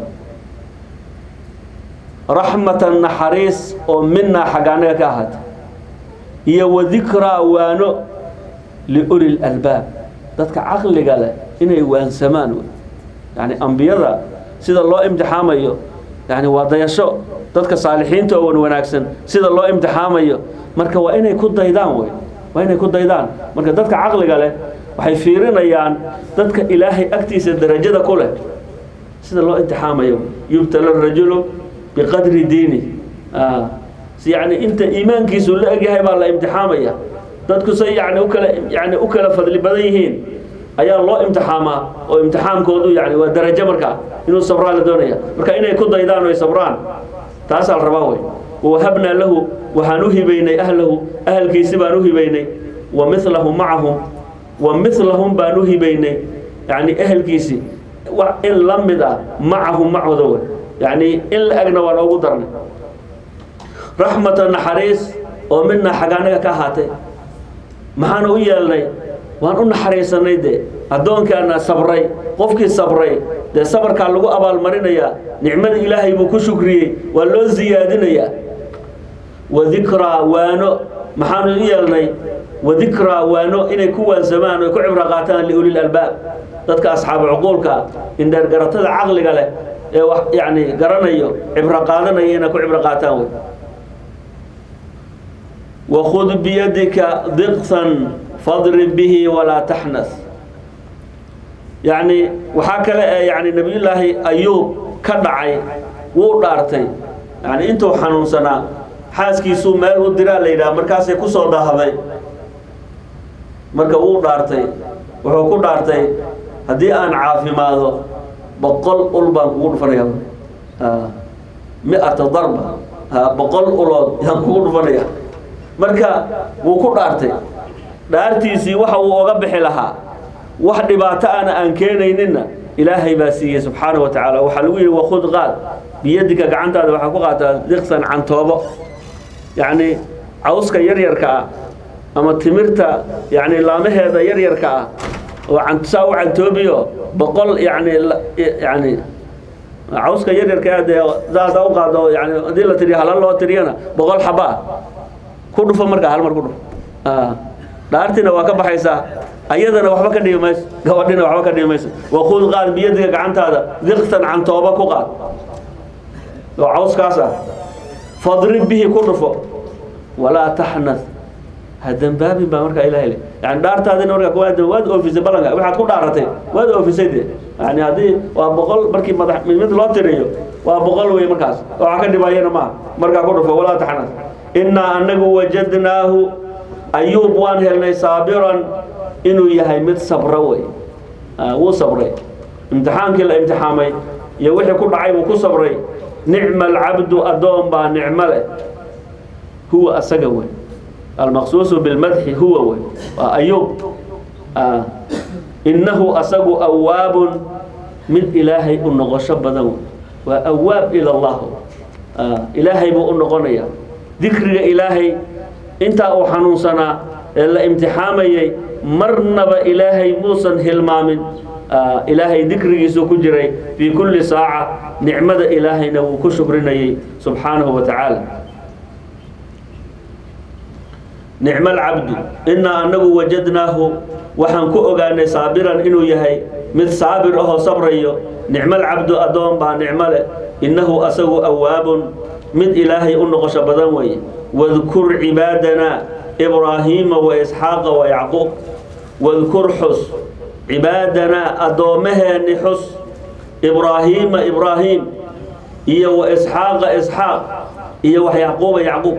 raxmatan naxariis oo minaa xagga annaga ka ahaata iyo wadikraa waano liuli lalbaab dadka caqliga leh inay waansamaan wey yani ambiyada sida loo imtixaamayo yani waa dayasho dadka saalixiinta oo wan wanaagsan sida loo imtixaamayo marka waa inay ku daydaan wey waa inay ku daydaan marka dadka caqliga leh waxay fiirinayaan dadka ilaahay agtiisa darajada ku leh sida loo imtixaamayo yubtala rajulu biqadri diini si yani inta iimaankiisu la egyahay baa la imtixaamaya dadku say yani ukala yani u kala fadli badan yihiin ayaa loo imtixaamaa oo imtixaankoodu yani waa darajo markaa inuu sabraa la doonaya marka inay ku daydaan oy sabraan taasaa la rabaa wey wawahabnaa lahu waxaan u hibaynay ahlahu ahalkiisi baan u hibaynay wa milahum macahum wa milahum baan u hibaynay yani ehelkiisi wa- in la mid ah macahum macooda wey yani in la egna waan ugu darnay raxmata naxariis oo midna xaggaanaga ka ahaatay maxaan u yeelnay waan u naxariisanay dee addoonkaana sabray qofkii sabray dee sabarkaa lagu abaalmarinayaa nicmada ilaahay buu ku shukriyey waa loo siyaadinayaa wadikraa waano maxaanu u yeelnay wadikraa waano inay ku waansamaan oy ku cibro qaataan liulil albaab dadka asxaabu cuquulka indheer garatada caqliga leh ee wax yani garanayo cibro qaadanaya inay ku cibro qaataan wey wakhud biyadika diqsan fadrib bihi walaa taxnas yacni waxaa kale ee yani nebiyullaahi ayuub ka dhacay wuu dhaartay yani intuu xanuunsanaa xaaskiisuu meel u diraa la yidhaha markaasay ku soo dahday marka wuu dhaartay wuxuu ku dhaartay haddii aan caafimaado boqol ul baan kugu dhufanaya mi-ata darba ha boqol ulood yaan kugu dhufanaya marka wuu ku dhaartay dhaartiisii waxa uu oga bixi lahaa wax dhibaato ana aan keenayninna ilaahay baa siiyey subxaana wa tacaala waxaa lagu yidhi wakhud qaad biyadika gacantaada waxaa ku qaataa diqsan cantoobo yacni cawska yaryarka ah ama timirta yani laamaheeda yaryarka ah oo can- saa u cantoobiyo boqol yani la- yani cawska yaryarka ah dee saasa u qaado yani haddii la tiriyo halal loo tiriyana boqol xaba ah ku dhufo markaa hal mar ku dhufo Ah, dhaartina waa ka baxaysaa ayadana waxba ka dhibi mayso gabadhina waxba ka dhibi mayso wakhud qaad biyadiga gacantaada diqtan cantooba ku qaad oo cawskaas ah fadrib bihi ku dhufo walaa taxnas ha dembaabin baa markaa ilahay le yani dhaartaadina markaa waad waad oofisay ballanka waxaad ku dhaaratay waad oofisay de yani haddii waa boqol markii madax mid loo tiriyo waa boqol wey markaas waxaa ka dhibayana maaha markaa ku dhufo walaa taxnas innaa anagu wajadnaahu ayuub waan helnay saabiran inuu yahay mid sabra wey Ah, wuu sabray imtixaankii la imtixaamay iyo wixii ku dhacay buu ku sabray nicma alcabdu addoon baa nicmo leh huwa asaga wey almaqsuusu bilmadxi huwa wey waa ayuub Ah, innahu asagu awaabun mid ilaahay u noqosho badan wey waa awaab ila allah Ah, ilaahay buu u noqonaya dikriga ilaahay intaa uu xanuunsanaa ee la imtixaamayay marnaba ilaahay muusan hilmaamin Ah, ilaahay dikrigiisu ku jiray fii kulli saaca nicmada ilaahayna wuu ku shukrinayay subxaanahu wa tacaala nicmo alcabdu innaa annagu wajadnaahu waxaan ku ogaanay saabiran inuu yahay mid saabir ahoo sabrayo nicmo alcabdu addoon baa nicmo leh innahu asagu awaabun mid ilaahay u noqosho badan weeye wadkur cibaadanaa ibraahiima wa isxaaqa wa yacquub wadkur xus cibaadanaa addoommaheenni xus ibraahiima ibraahiim iyo wa isxaaqa isxaaq iyo wax yacquuba yacquub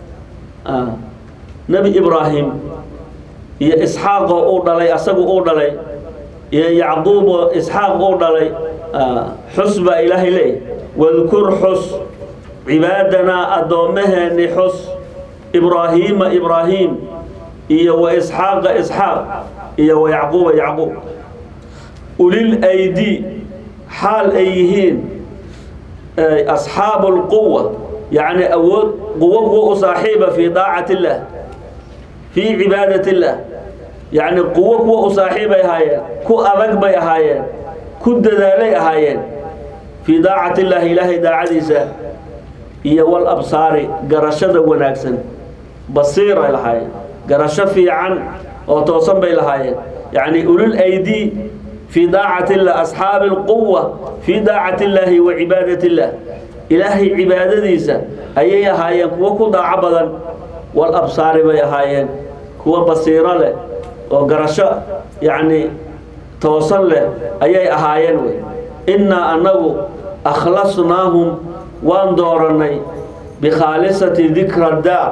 nebi ibraahim iyo isxaaqoo uu dhalay asagu uu dhalay iyo yacquuboo isxaaq uu dhalay xus baa ilaahay leeyahy wadkur xus cibaadanaa addoommaheenni xus ibraahiima ibraahiim iyo wa isxaaqa isxaaq iyo wa yacquuba yacquub ulil aydi xaal ay yihiin asxaabu lquwa yacni awood quwo kuwa u saaxiiba fii daacati illaah fii cibaadat illaah yacni quwo kuwa u saaxiibay ahaayeen ku adag bay ahaayeen ku dadaalay ahaayeen fii daacati illaahi ilaahay daacadiisa iyo wal absaari garashada wanaagsan basiiray lahaayeen garasho fiican oo toosan bay lahaayeen yacni ulul aydi fii daacati illah asxaabi alquwa fii daacati illaahi wa cibaadat illaah ilaahay cibaadadiisa ayay ahaayeen kuwo ku daaco badan wal absaari bay ahaayeen kuwo basiiro leh oo garasho yacni toosan leh ayay ahaayeen wey innaa annagu akhlasnaahum waan doorannay bikhaalisati dikra daa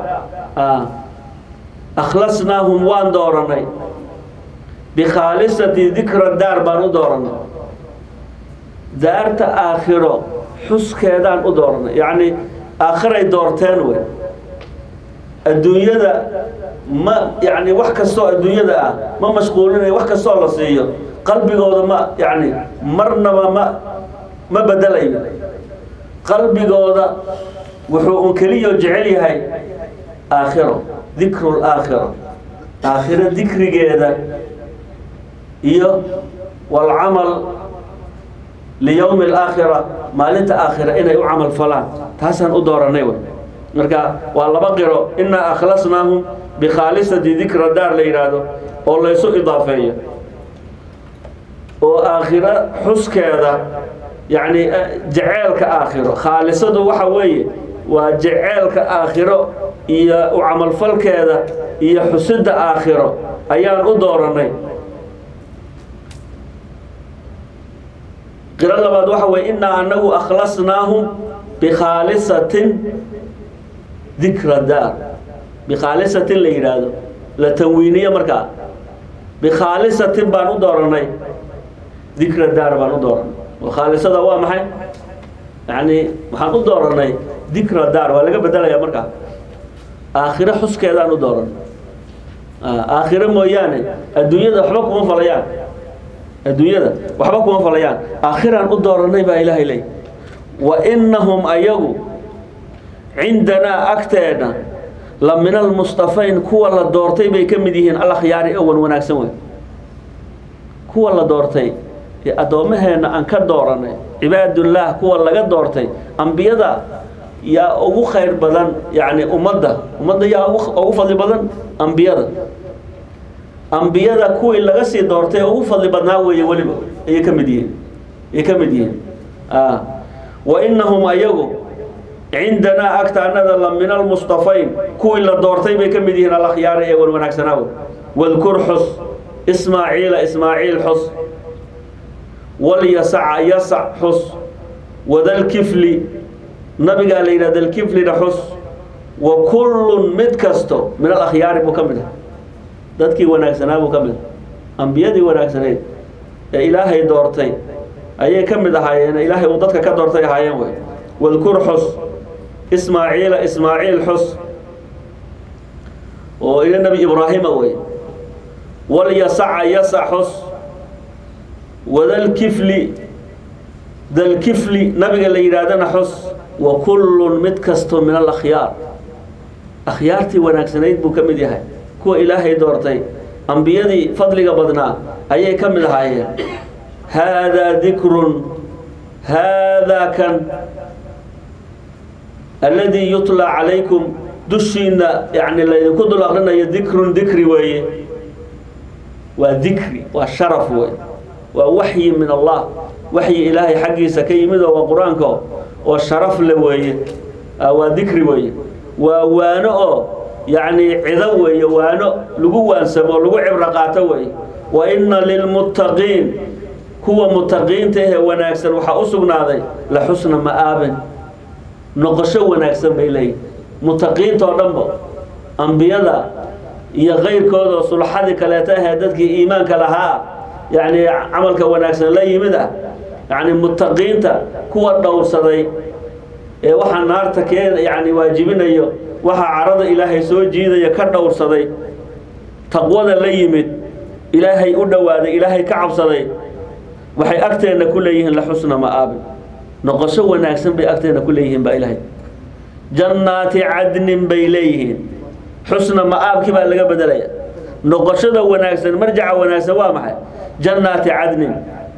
akhlasnaahum waan doorannay bikhaalisati dikra daar baan u doorannay daarta aakhiro xuskeedaan u doorannay yacni aakhiray doorteen wey adduunyada ma yacni wax kastoo adduunyada ah ma mashquulinayo wax kastoo la siiyo qalbigooda ma yacni marnaba ma ma bedelayo qalbigooda wuxuu un keliyo jecel yahay aakhiro dikru laakhira aakhiro dikrigeeda iyo walcamal liyowmi alaakhira maalinta aakhira inay u camal falaan taasaan u dooranay wey marka waa laba qiro innaa akhlasnaahum bikhaalisati dikra daar la yidhaahdo oo laysu idaafeeyo oo aakhiro xuskeeda yacni jeceelka aakhiro khaalisadu waxa weeye waa jeceelka aakhiro iyo u camalfalkeeda iyo xusidda aakhiro ayaan u doorannay qiro labaad waxa weye innaa annagu akhlasnaahum bikhaalisatin dikra daar bikhaalisatin la yidhaahdo la tanwiiniyo markaa bikhaalisatin baan u doorannay dikra daar baan u doorannay oo khaalisada waa maxay yacni waxaan u doorannay dikra daar waa laga bedelayaa markaa aakhiro xuskeedaan u doorannay aakhiro mooyaane adduunyada waxba kuma falayaan adduunyada waxba kuma falayaan aakhiraan u doorannay baa ilaahay leey wa innahum ayagu cindanaa agteena la min almustafayn kuwa la doortay bay ka mid yihiin alakhyaari owan wanaagsan wey kuwa la doortay ee addoommaheenna aan ka dooranay cibaadullah kuwa laga doortay ambiyada yaa ugu khayr badan yacni ummadda ummadda yaa ugu fadli badan ambiyada ambiyada kuwii laga sii doortay ugu fadli badnaa weeye weliba ayay ka mid yihiin ayay ka mid yihiin wa innahum ayagu cindanaa agtaanada la min almustafayn kuwii la doortay bay ka mid yihiin alakhyaari ee wan wanaagsanaawe wadkur xus ismaaciila ismaaciil xus walyasaca yasac xus wadalkifli nabigaa la yidhah dalkiflina xus wa kullun mid kasto min alakhyaari buu ka mid ah dadkii wanaagsanaa buu ka mid ah ambiyadii wanaagsanayd ee ilaahay doortay ayay ka mid ahaayeen ilaahay uu dadka ka doortay ahaayeen wey wadkur xus ismaaciila ismaaciil xus oo ila nebi ibraahima wey walyasaca yasac xus wadalkifli dalkifli nabiga la yidhaahdana xus wa kullun mid kasto min alakhyaar akhyaartii wanaagsanayd buu ka mid yahay kuwa ilaahay doortay ambiyadii fadliga badnaa ayay ka mid ahaayeen haadaa dikrun haadaa kan alladii yutlaa calaykum dushiina yani laydinku dul akrinayo dikrun dikri weeye waa dikri waa sharaf wey waa waxyi min allah waxyi ilaahay xaggiisa ka yimid oo waa qur-aanka oo sharaf le weeye waa dikri weeye waa waano oo yacni cido weeye waano lagu waansamo lagu cibro qaato weeye wa inna lilmuttaqiin kuwa mutaqiinta ahee wanaagsan waxaa u sugnaaday la xusna ma'aabin noqosho wanaagsan bay leeyihin mutaqiinta oo dhanba ambiyada iyo kayrkooda oo sulxadii kaleeto ahee dadkii iimaanka lahaa yacni camalka wanaagsan la yimid ah yacni mutaqiinta kuwa dhowrsaday ee waxaa naarta kee yani waajibinayo waxaa carada ilaahay soo jiidaya ka dhowrsaday taqwada la yimid ilaahay u dhowaaday ilaahay ka cabsaday waxay agteenna ku leeyihiin la xusna ma'aabi noqosho wanaagsan bay agteenna ku leeyihiin baa ilaahay jannaati cadnin bay leeyihiin xusna ma'aabkii baa laga bedelaya noqoshada wanaagsan marjaca wanaagsan waa maxay jannaati cadnin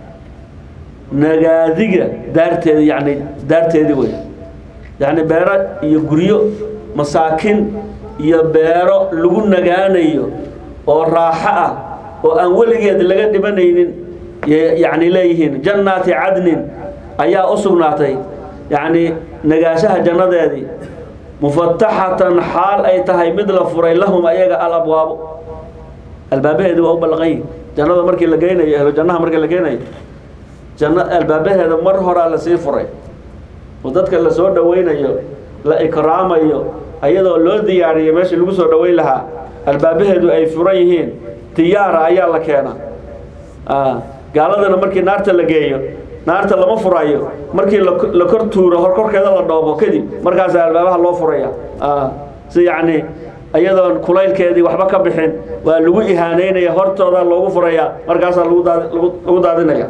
nagaadiga daarteeda yani daarteedii wey yacni beero iyo guryo masaakin iyo beero lagu nagaanayo oo raaxo ah oo aan weligeed laga dhibanaynin yacni leeyihiin jannaati cadnin ayaa u sugnaatay yacni nagaashaha jannadeedii mufataxatan xaal ay tahay mid la furay lahum ayaga alabwaabo albaabaheedii waa u ballaqan yihin jannada markii la geynayo ehlo jannaha markii la geynayo janno albaabaheeda mar horaa lasii furay oo dadka la soo dhowaynayo la ikraamayo ayadoo loo diyaariyo meeshii lagu soo dhoweyn lahaa albaabaheedu ay furan yihiin diyaara ayaa la keena gaaladana markii naarta la geeyo naarta lama furayo markii la kor tuuro hor korkeeda la dhoobo kadib markaasa albaabaha loo furaya si yacni iyadoon kulaylkeedii waxba ka bixin waa lagu ihaaneynaya hortooda loogu furaya markaasaa lagu daad lagu daadinaya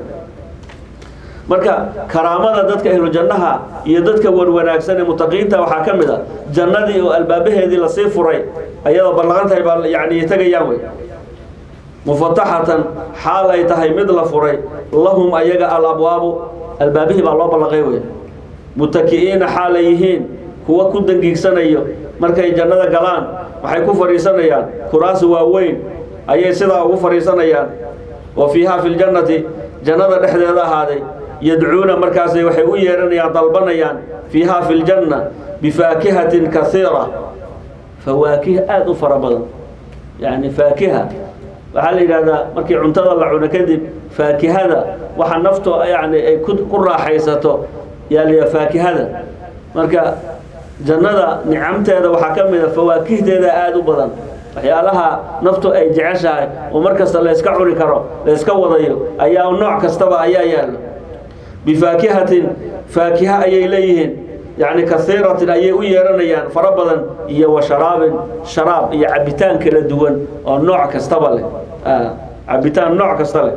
marka karaamada dadka ahlu jannaha iyo dadka wanwanaagsan ee mutaqiinta waxaa ka mid a jannadii oo albaabaheedii lasii furay ayadoo ballaqan tahay baa yani tegayaan wey mufataxatan xaal ay tahay mid la furay lahum ayaga alabwaabu albaabihii baa loo ballaqay wey mutaki'iina xaal ay yihiin kuwa ku dangiigsanayo markay jannada galaan waxay ku fadhiisanayaan kuraas waaweyn ayay sidaa ugu fadhiisanayaan wa fiiha fi ljannati jannada dhexdeeda ahaaday yadcuuna markaasay waxay u yeehanayaan dalbanayaan fiiha fi ljanna bifaakihatin kaiira fawaakih aada u fara badan yani faakiha waxaa la yidhahdaa markii cuntada la cuno kadib faakihada waxa nafto yani ay ku raaxaysato yaa la faakihada marka jannada nicamteeda waxaa ka mid a fawaakihdeeda aada u badan waxyaalaha naftu ay jeceshahay oo mar kasta layska cuni karo layska wadayo ayaa nooc kastaba ayaa yaallo bifaakihatin faakiha ayay leeyihiin yacni kasiiratin ayay u yeeranayaan fara badan iyo wa sharaabin sharaab iyo cabitaan kala duwan oo nooc kastaba leh cabitaan nooc kasta leh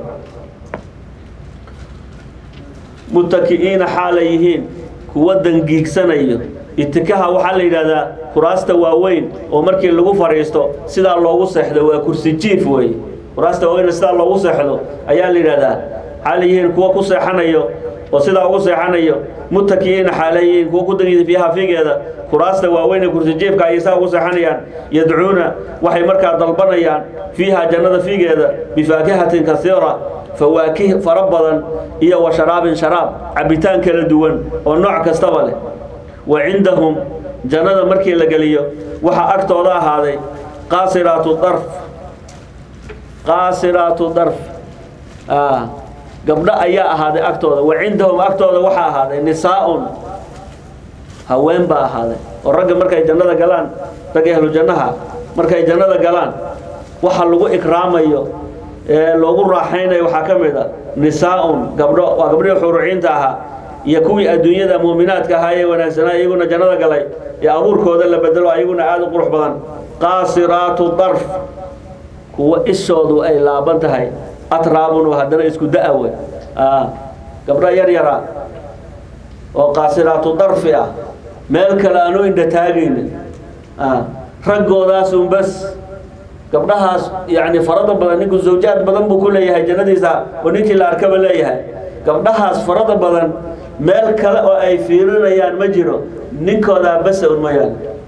mutaki'iina xaalay yihiin kuwa dangiigsanayo itikaha waxaa la yidhahdaa kuraasta waaweyn oo markii lagu fadhiisto sidaa loogu seexdo waa kursi jiif wey kuraasta waaweyn sidaa loogu seexdo ayaa la yidhahdaa waxaa la yihiin kuwa ku seexanayo oo sidaa ugu seexanayo mutakiyiina xaalayihiin kuwa ku dangiisa fiiha figeeda kuraasta waaweyn ee kursi jiifka ayay saa ugu seexanayaan yadcuuna waxay markaa dalbanayaan fiiha jannada figeeda bifaakihatin kasiira fawaakih fara badan iyo wa sharaabin sharaab cabitaan kala duwan oo nooc kastaba leh wa cindahum jannada markii la geliyo waxaa agtooda ahaaday qaasiraatu darf qaasiraatu darf gabdho ayaa ahaaday agtooda wa cindahum agtooda waxaa ahaaday nisaa-un haween baa ahaaday oo ragga markay jannada galaan ragga ahlu jannaha markay jannada galaan waxa lagu ikraamayo ee loogu raaxaynayo waxaa ka mid a nisaa-un gabdho waa gabdhihii xuruciinta ahaa iyo kuwii adduunyada muuminaadka ahaa ee wanaagsanaa iyaguna jannada galay ee abuurkooda la bedelo ayaguna aada u qurux badan qaasiraatu darf kuwa ishoodu ay laaban tahay atraabun oo haddana isku da-a wey gabdho yar yara oo qaasiraatu darfi ah meel kale aanu indha taagaynin raggoodaas un bas gabdhahaas yani farada badan ninku zawjaad badan buu ku leeyahay jannadiisa oo ninkii la arkaba leeyahay gabdhahaas farada badan meel kale oo ay fiirinayaan ma jiro ninkoodaa basa un mayaan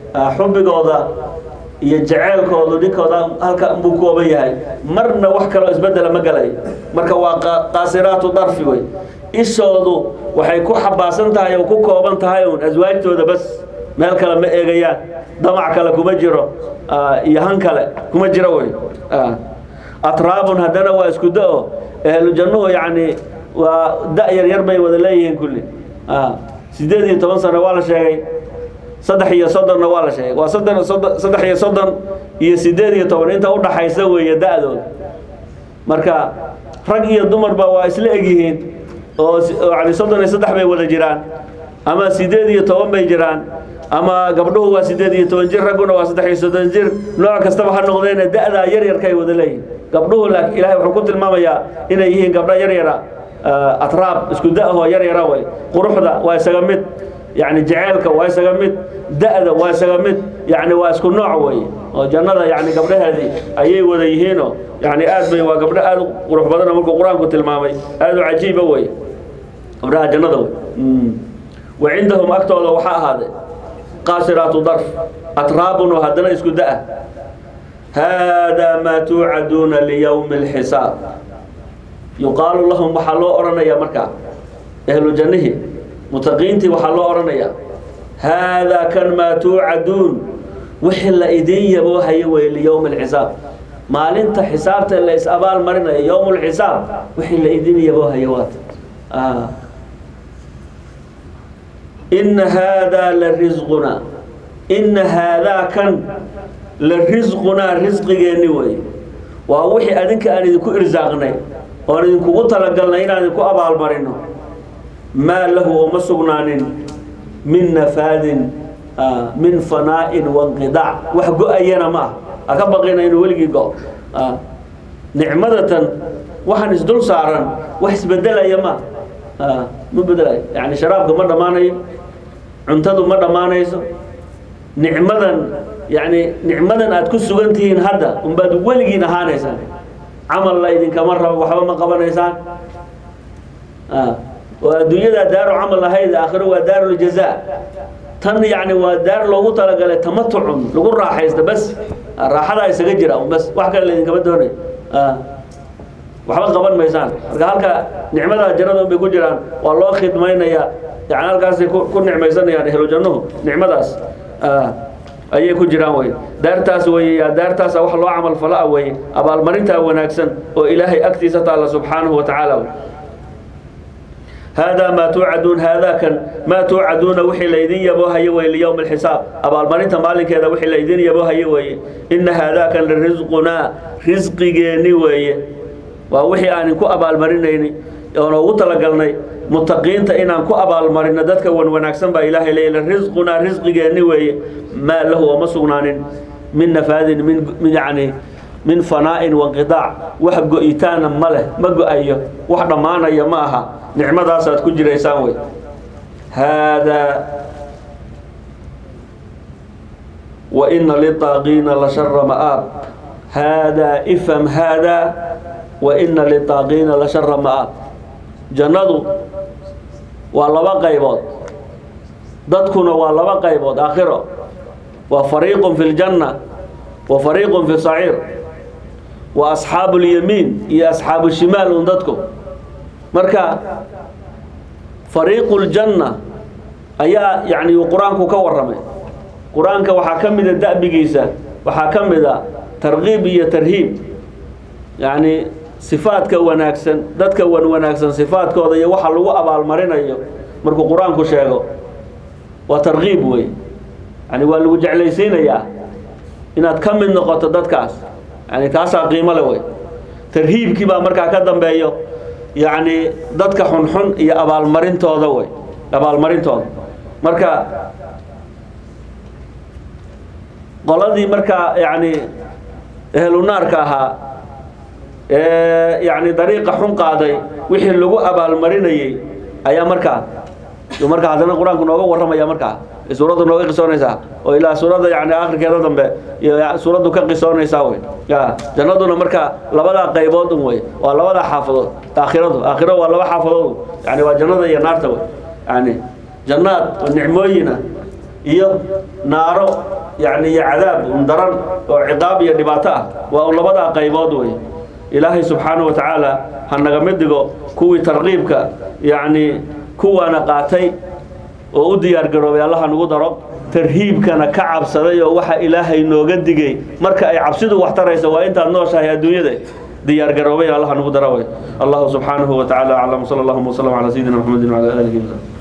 xubbigooda iyo jaceylkoodu ninkooda halka buu kooban yahay marna wax kaloo isbedela ma galayo marka waa qaasiraatu darfi wey ishoodu waxay ku xabaasan tahay oo ku kooban tahay uun aswaajtooda bas meel kale ma eegayaan damac kale kuma jiro iyo han kale kuma jiro wey atraabun haddana waa isku da-o ehlu jannuhu yacni waa da- yar yar bay wada leeyihiin kulli sideed iyo toban sano waa la sheegay saddex iyo soddonna waa la sheegay waa soddon soddon saddex iyo soddon iyo sideed iyo toban inta udhaxaysa weeye da-dooda marka rag iyo dumarba waa isla egyihiin oo yani soddon iyo saddex bay wada jiraan ama sideed iyo toban bay jiraan ama gabdhuhu waa sideed iyo toban jir ragguna waa saddex iyo soddon jir nooc kastaba ha noqdeene da-daa yar yarkay wada leeyihin gabdhuhu laakiin ilaahay wuxuu ku tilmaamayaa inay yihiin gabdho yar yara atraab isku da-hoo yar yara way quruxda waa isaga mid yani jaceylka waa isaga mid da-da waa isaga mid yani waa isku nooc wey oo jannada yani gabdhaheedii ayay wada yihiinoo yani aad bay waa gabdho aad u qurux badanoo markuu qur-aanku tilmaamay aad u cajiiba wey gabdhaha jannada wey wa cindahum agtooda waxaa ahaaday qaasiraatu darf atraabun oo haddana isku da-a haadaa maa tuucaduuna liyowmi اlxisaab yuqaalu lahum waxaa loo odhanayaa markaa ehlu jannihii mutaqiintii waxaa loo odhanayaa haadaa kan maa tuucaduun wixii la idin yaboohayo wey liyowmi alxisaab maalinta xisaabta la is abaal marinayo yowm lxisaab wixii la idin yaboohayo waata ina haadaa la risqunaa ina haadaa kan la risqunaa risqigeenni wey waa wixii adinka aan idinku irsaaqnay oon idinkugu talagalnay inaan idinku abaalmarino maa lahu uma sugnaanin min nafaadin min fanaa'in wanqidaac wax go-ayana ma ah ha ka baqina inuu weligii go nicmadatan waxaan isdul saaran wax isbedelaya ma ma bedelayo yani sharaabka ma dhammaanayo cuntadu ma dhammaanayso nicmadan yani nicmadan aad ku sugan tihiin hadda unbaad weligiin ahaanaysaan camal la idinkama rabo waxba ma qabanaysaan oo adduunyada daaru camal ahayd aakhiro waa daaruljazaa tan yani waa daar loogu talagalay tamatucun lagu raaxaysta bas raaxadaa isaga jira bas wax kale laidinkama doonayo waxba qaban maysaan marka halka nicmada jannada un bay ku jiraan waa loo khidmaynayaa yani halkaasay ku nicmaysanayaan ehlu jannuhu nicmadaas ayay ku jiraan wey daartaas wey daartaasa wax loo camal falaa wey abaalmarintaa wanaagsan oo ilaahay agtiisa taalla subxaanahu wa tacaala haadaa maa tuucaduun haadaa kan maa tuucaduuna wixii laydin yaboohayo wey liyowmi alxisaab abaalmarinta maalinkeeda wixii laydin yaboohayo weeye ina haadaa kan lirisqunaa risqigeenni weeye waa wixii aan inku abaalmarinayni oon ugu talagalnay mutaqiinta inaan ku abaalmarino dadka wan wanaagsan baa ilaahay leeya risqunaa risqigeenni weeye maa lahu oma sugnaanin min nafaadin min yani min fanaa'in wanqidaac wax go-itaana ma leh ma go-ayo wax dhammaanaya ma aha nicmadaasaad ku jiraysaan wey haadaa wa ina litaaqiina la shara ma'aab haadaa ifham haadaa wa ina litaaqiina la shara ma'aab jannadu waa laba qaybood dadkuna waa laba qaybood aakhiro waa fariiqun fi ljanna wa fariiqun fi saciir wa asxaabu lyamiin iyo asxaabu shimaal un dadku marka fariiqu ljanna ayaa yani qur-aanku ka warramay qur-aanka waxaa ka mida da'bigiisa waxaa ka mida tarkiib iyo tarhiib yacni sifaadka wanaagsan dadka wan wanaagsan sifaadkooda iyo waxa lagu abaalmarinayo markuu qur-aanku sheego waa tarkiib wey yani waa lagu jeclaysiinayaa inaad ka mid noqoto dadkaas yani taasaa qiimo le wey tarhiibkii baa markaa ka dambeeyo yacni dadka xunxun iyo abaalmarintooda wey abaalmarintooda marka qoladii markaa yani ehlunaarka ahaa ee yani dariiqa xun qaaday wixii lagu abaalmarinayey ayaa markaa markaa haddana qur-aanku nooga warramaya markaa suuraddu nooga qisoonaysaa oo ilaa suuradda yani akhirkeeda dambe iyo suuraddu ka qisoonaysaa wey ya jannaduna marka labadaa qaybood un wey waa labadaa xaafadood aakhiradu aakhiro waa laba xaafadood yani waa jannada iyo naarta wey yani jannaad oo nicmooyina iyo naaro yani iyo cadaab un daran oo ciqaab iyo dhibaato ah waa un labadaa qaybood wey ilaahay subxaanahu wa tacaala ha naga mid dhigo kuwii tarqiibka yacni kuwaana qaatay oo u diyaar garoobay allaha nagu daro tarhiibkana ka cabsaday oo waxa ilaahay nooga digay marka ay cabsidu wax taraysa waa intaad nooshahay adduunyada diyaar garoobay allaha nagu daro wey allahu subxaanahu wa tacaala aclam sala allahuma wasalam calaa sayidina maxamedin wacala aalihi wasalam